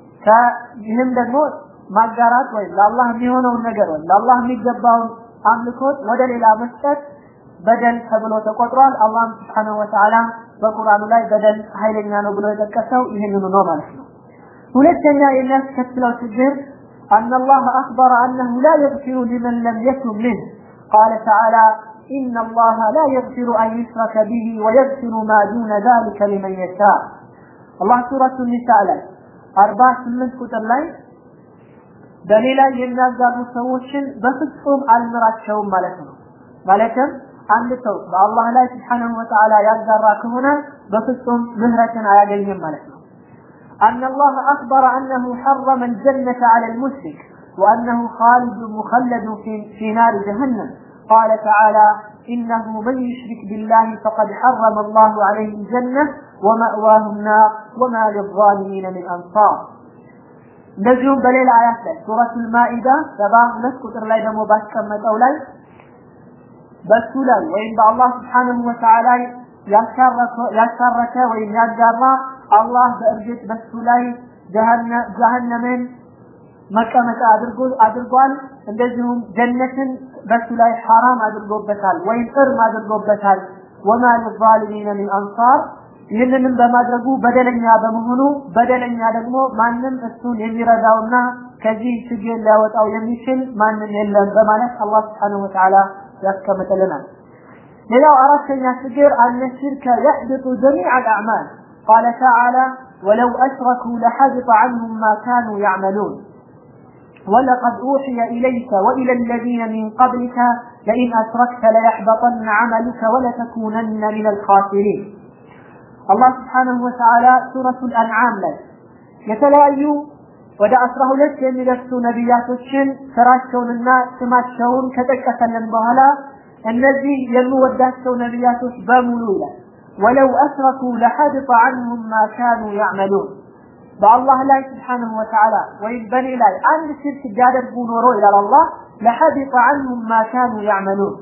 ይህም ደግሞ ማጋራት ወይም ለአላህ የሚሆነውን ነገር ወይም ለአላህ የሚገባውን አምልኮት ወደ ሌላ መስጠት በደል ተብሎ ተቆጥሯል። አላህም ስብሓነሁ ወተዓላ በቁርአኑ ላይ በደል ኃይለኛ ነው ብሎ የጠቀሰው ይህንኑ ነው ማለት ነው። ሁለተኛ የሚያስከትለው ችግር أن الله أخبر أنه لا يغفر لمن لم يتب منه قال تعالى إن الله لا يغفر أن يشرك به ويغفر ما دون ذلك لمن يشاء الله سورة النساء ላይ አርባ ስምንት ቁጥር ላይ በእኔ ላይ የሚያጋሩ ሰዎችን በፍጹም አልምራቸውም ማለት ነው። ማለትም አንድ ሰው በአላህ ላይ ስብሓነሁ ወተዓላ ያጋራ ከሆነ በፍጹም ምህረትን አያገኝም ማለት ነው። أن الله أخبر أنه حرم الجنة على المشرك وأنه خالد مخلد في, في نار جهنم قال تعالى إنه من يشرك بالله فقد حرم الله عليه الجنة ومأواه النار وما للظالمين من أنصار እንደዚሁም በሌላ አያት ላይ ሱረቱል ማኢዳ ሰባ ሁለት ቁጥር ላይ ደግሞ ባስቀመጠው ላይ በሱ ላይ ወይም በአላህ ስብሓንሁ ወተዓላ ያሻረከ ወይም ያጋራ አላህ በእርግጥ በሱ ላይ ጀሀነምን መቀመጫ አድርጎ አድርጓል። እንደዚሁም ጀነትን በሱ ላይ ሐራም አድርጎበታል ወይም እርም አድርጎበታል። ወማ ሊዛሊሚነ ሚን አንሳር ይህንንም በማድረጉ በደለኛ በመሆኑ በደለኛ ደግሞ ማንም እሱን የሚረዳውና ከዚህ ችግር ሊያወጣው የሚችል ማንም የለም በማለት አላህ ስብሓነሁ ወተዓላ ያስቀምጥልናል። ሌላው አራተኛ ችግር አነ ሽርከ የሕብጡ ጀሚዕ አልአዕማል ቃለ ተዓላ ወለው አሽረኩ ለሐቢጠ ዐንሁም ማ ካኑ ያዕመሉን ولقد أوحي إليك وإلى الذين من قبلك لئن أشركت ليحبطن عملك ولتكونن من الخاسرين አላህ ስብሓነሁ ወተዓላ ሱረቱል አንዓም ላይ የተለያዩ ወደ አስራ ሁለት የሚደርሱ ነቢያቶችን ስራቸውንና ስማቸውን ከጠቀሰልን በኋላ እነዚህ የምወዳቸው ነቢያቶች በሙሉ ይላል ወለው አስረኩ ለሐድጠ ዐንሁም ማ ካኑ ያዕመሉን በአላህ ላይ ስብሓነሁ ወተዓላ ወይም በእኔ ላይ አንድ ሽርክ ቢያደርጉ ኖሮ ይላል አላህ ለሐቢጠ ዐንሁም ማ ካኑ ያዕመሉን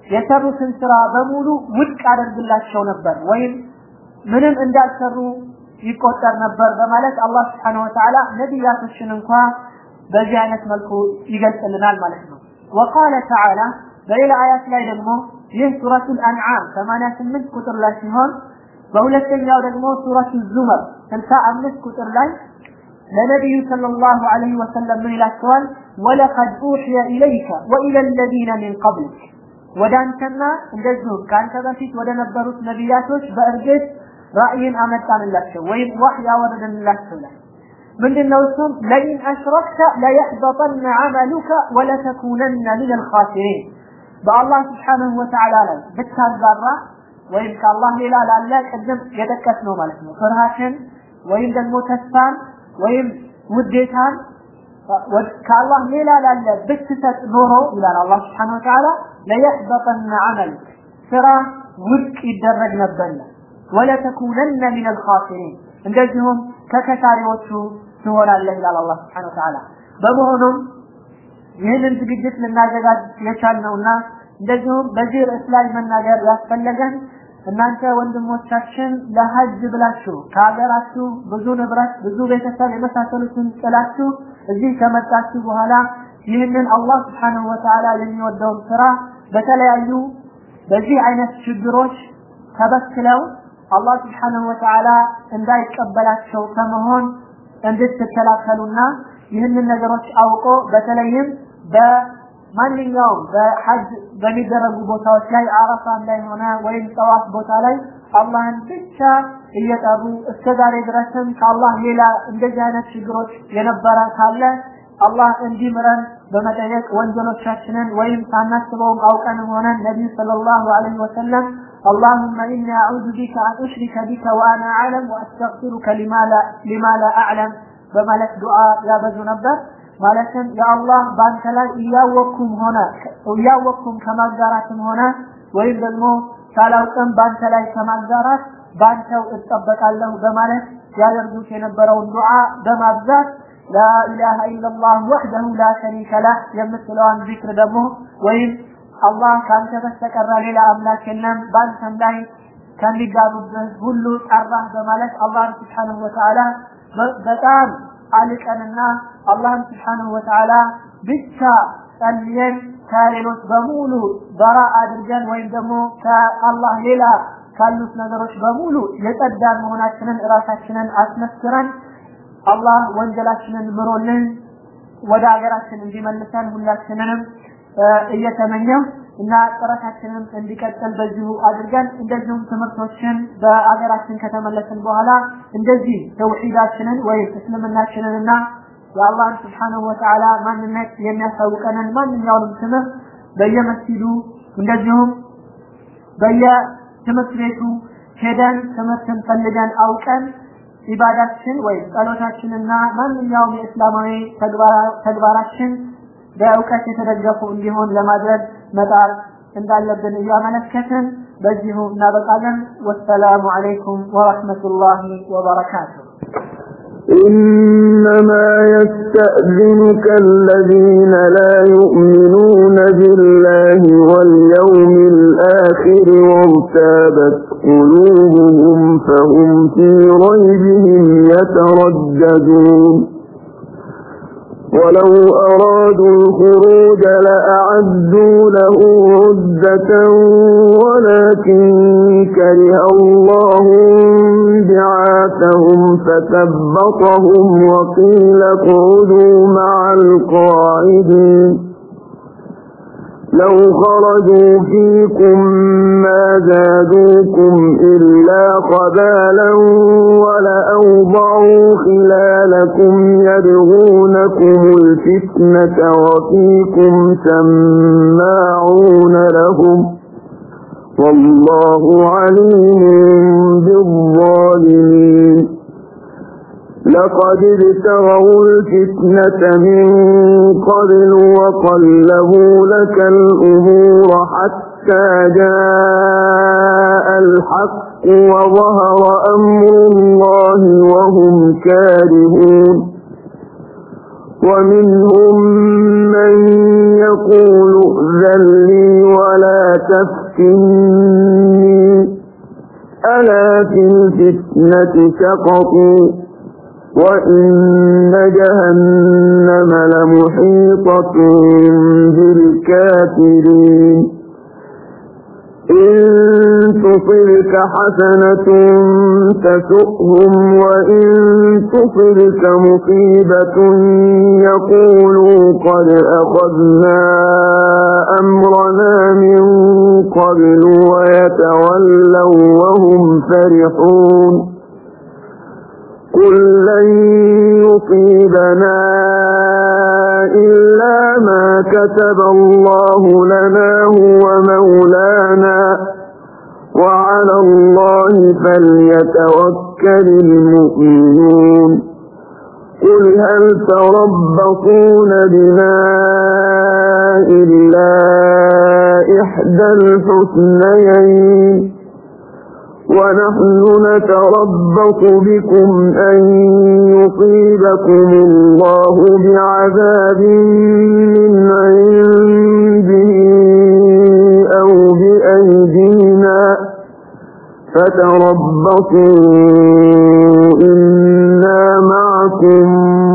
የሰሩትን ስራ በሙሉ ውድቅ አደርግላቸው ነበር ወይም ምንም እንዳልሰሩ ይቆጠር ነበር በማለት አላህ Subhanahu Wa Ta'ala ነቢያቶችን እንኳ በዚህ አይነት መልኩ ይገልጽልናል ማለት ነው። وقال تعالى በሌላ አያት ላይ ደግሞ ይህ ሱረቱል አንዓም 88 ቁጥር ላይ ሲሆን በሁለተኛው ደግሞ ሱረቱ ዙመር 65 ቁጥር ላይ ለነቢዩ ሰለላሁ ዐለይሂ ወሰለም ምን ይላቸዋል? ወለቀድ ኡሕየ ኢለይከ ወኢለ አለዚነ ሚን ቀብሊክ ወደ አንተና እንደዚሁም ከአንተ በፊት ወደ ነበሩት ነቢያቶች በእርግጥ ራእይን አመጣንላቸው ወይም ዋህይ ያወረድንላቸው ላይ ምንድነው እሱም ለኢን አሽረክተ ለየሕበጠነ ዐመሉከ ወለተኩነነ ሚን አልኻሲሪን በአላህ ስብሓንሁ ወተዓላ ላይ ብታጋራ ወይም ከአላህ ሌላ ላለ ቅድም የጠቀስነው ማለት ነው ፍርሃትን ወይም ደግሞ ተስፋን ወይም ውዴታን ከአላህ ሌላ ላለ ብትሰጥ ኖሮ ይላል አላህ ስብሓንሁ ወተዓላ ለየሕበጠነ ዐመልክ ስራ ውድቅ ይደረግ ነበርና ወለተኩነነ ሚን አልኻሲሪን እንደዚሁም ከከሳሪዎቹ ትሆናለህ ይላል አላህ ስብሓንሁ ወተዓላ በመሆኑም ይህንን ዝግጅት ልናዘጋጅ የቻልነውና እንደዚሁም በዚህ ርዕስ ላይ መናገር ያስፈለገን እናንተ ወንድሞቻችን ለሀጅ ብላችሁ ከሀገራችሁ ብዙ ንብረት፣ ብዙ ቤተሰብ የመሳሰሉትን ጥላችሁ እዚህ ከመጣችሁ በኋላ ይህንን አላህ ስብሓንሁ ወተዓላ የሚወደውን ስራ በተለያዩ በዚህ አይነት ችግሮች ተበክለው አላህ ስብሓንሁ ወተዓላ እንዳይቀበላቸው ከመሆን እንድትከላከሉና ይህንን ነገሮች አውቆ በተለይም በማንኛውም በሐጅ በሚደረጉ ቦታዎች ላይ አረፋም ላይ ሆነ ወይም ጠዋፍ ቦታ ላይ አላህን ብቻ እየጠሩ እስከ ዛሬ ድረስም ከአላህ ሌላ እንደዚህ አይነት ችግሮች የነበረ ካለ አላህ እንዲምረን በመጠየቅ ወንጀሎቻችንን ወይም ሳናስበውም አውቀንም ሆነን ነቢዩ ሰለላሁ ዐለይሂ ወሰለም اللهم إني أعوذ بك أن أشرك بك وأنا أعلم وأستغفرك لما لا, لما لا أعلم በማለት ዱዓ ያበዙ ነበር ማለትም የአላህ በአንተ ላይ እያወቅኩም ሆነ እያወቅኩም ከማጋራትም ሆነ ወይም ደግሞ ሳላውቅም በአንተ ላይ ከማጋራት በአንተው እጠበቃለሁ በማለት ያደርጉት የነበረውን ዱዓ በማብዛት ላኢላሃ ኢላላህ ወሕደሁ ላ ሸሪከ ለህ የምትለዋን ዚክር ደግሞ ወይም አላህ ከአንተ በስተቀር ሌላ አምላክ የለም በአንተም ላይ ከሚጋሩብህ ሁሉ ጠራህ በማለት አላህን ስብሓንሁ ወተዓላ በጣም አልቀንና አላህን ስብሓንሁ ወተዓላ ብቻ ጸልየን ከሌሎች በሙሉ በራ አድርገን ወይም ደግሞ ከአላህ ሌላ ካሉት ነገሮች በሙሉ የጸዳን መሆናችንን እራሳችንን አስመስክረን አላህ ወንጀላችንን ምሮልን ወደ ሀገራችን እንዲመልሰን ሁላችንንም እየተመኘው እና ጥረታችንን እንዲቀጥል በዚሁ አድርገን እንደዚሁም ትምህርቶችን በአገራችን ከተመለስን በኋላ እንደዚህ ተውሂዳችንን ወይም እስልምናችንን እና የአላህን ስብሓንሁ ወተዓላ ማንነት የሚያሳውቀንን ማንኛውንም ትምህርት በየመስጊዱ እንደዚሁም በየትምህርት ቤቱ ሄደን ትምህርትን ፈልገን አውቀን ኢባዳችን ወይም ጸሎታችንና ማንኛውም የእስላማዊ ተግባራችን በእውቀት የተደገፉ እንዲሆን ለማድረግ መጣር እንዳለብን እያመለከትን በዚሁ እናበቃለን። ወሰላሙ አለይኩም ወረሕመቱላሂ ወበረካቱሁ። إنما يستأذنك الذين لا يؤمنون بالله واليوم الآخر وارتابت قلوبهم فهم في ريبهم يترددون ولو أرادوا الخروج لأعدوا له عدة ولكن كره الله بعاثهم فثبطهم وقيل اقعدوا مع القاعدين لو خرجوا فيكم ما زادوكم إلا قبالا ولأوضعوا خلالكم يبغونكم الفتنة وفيكم سماعون لهم والله عليم بالظالمين لقد ابتغوا الفتنة من قبل وقلبوا لك الأمور حتى جاء الحق وظهر أمر الله وهم كارهون ومنهم من يقول ائذن لي ولا تفتني ألا في الفتنة سقطوا وإن جهنم لمحيطة بالكافرين إن تصبك حسنة تسؤهم وإن تصبك مصيبة يقولوا قد أخذنا أمرنا من قبل ويتولوا وهم فرحون قل لن يصيبنا إلا ما كتب الله لنا هو مولانا وعلى الله فليتوكل المؤمنون قل هل تربصون بنا إلا إحدى الحسنيين ونحن نتربص بكم أن يصيبكم الله بعذاب من عنده أو بأيدينا فتربصوا إنا معكم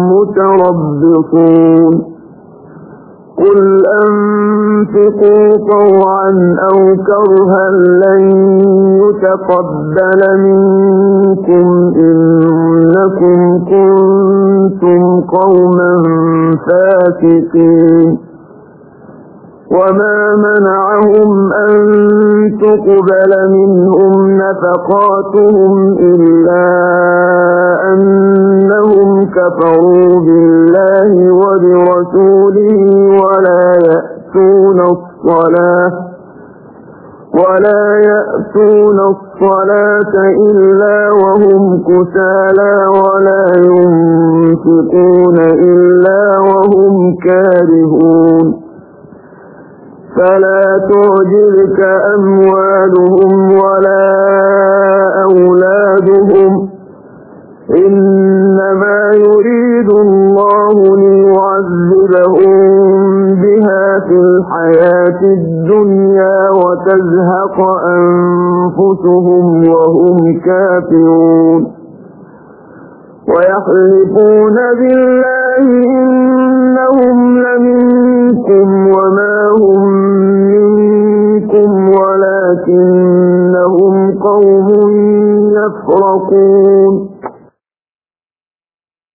متربصون قل أنفقوا طوعا أو كرها لن يتقبل منكم إنكم كنتم قوما فاسقين وما منعهم أن تقبل منهم نفقاتهم إلا أنهم كفروا بالله وبرسوله ولا يأتون الصلاة ولا يأتون الصلاة إلا وهم كسالى ولا ينفقون إلا وهم كارهون فلا تعجبك أموالهم ولا أولادهم إنما يريد الله ليعذبهم بها في الحياة الدنيا وتزهق أنفسهم وهم كافرون ويحلفون بالله إنهم لمنكم وما هم منكم ولكنهم قوم يفرقون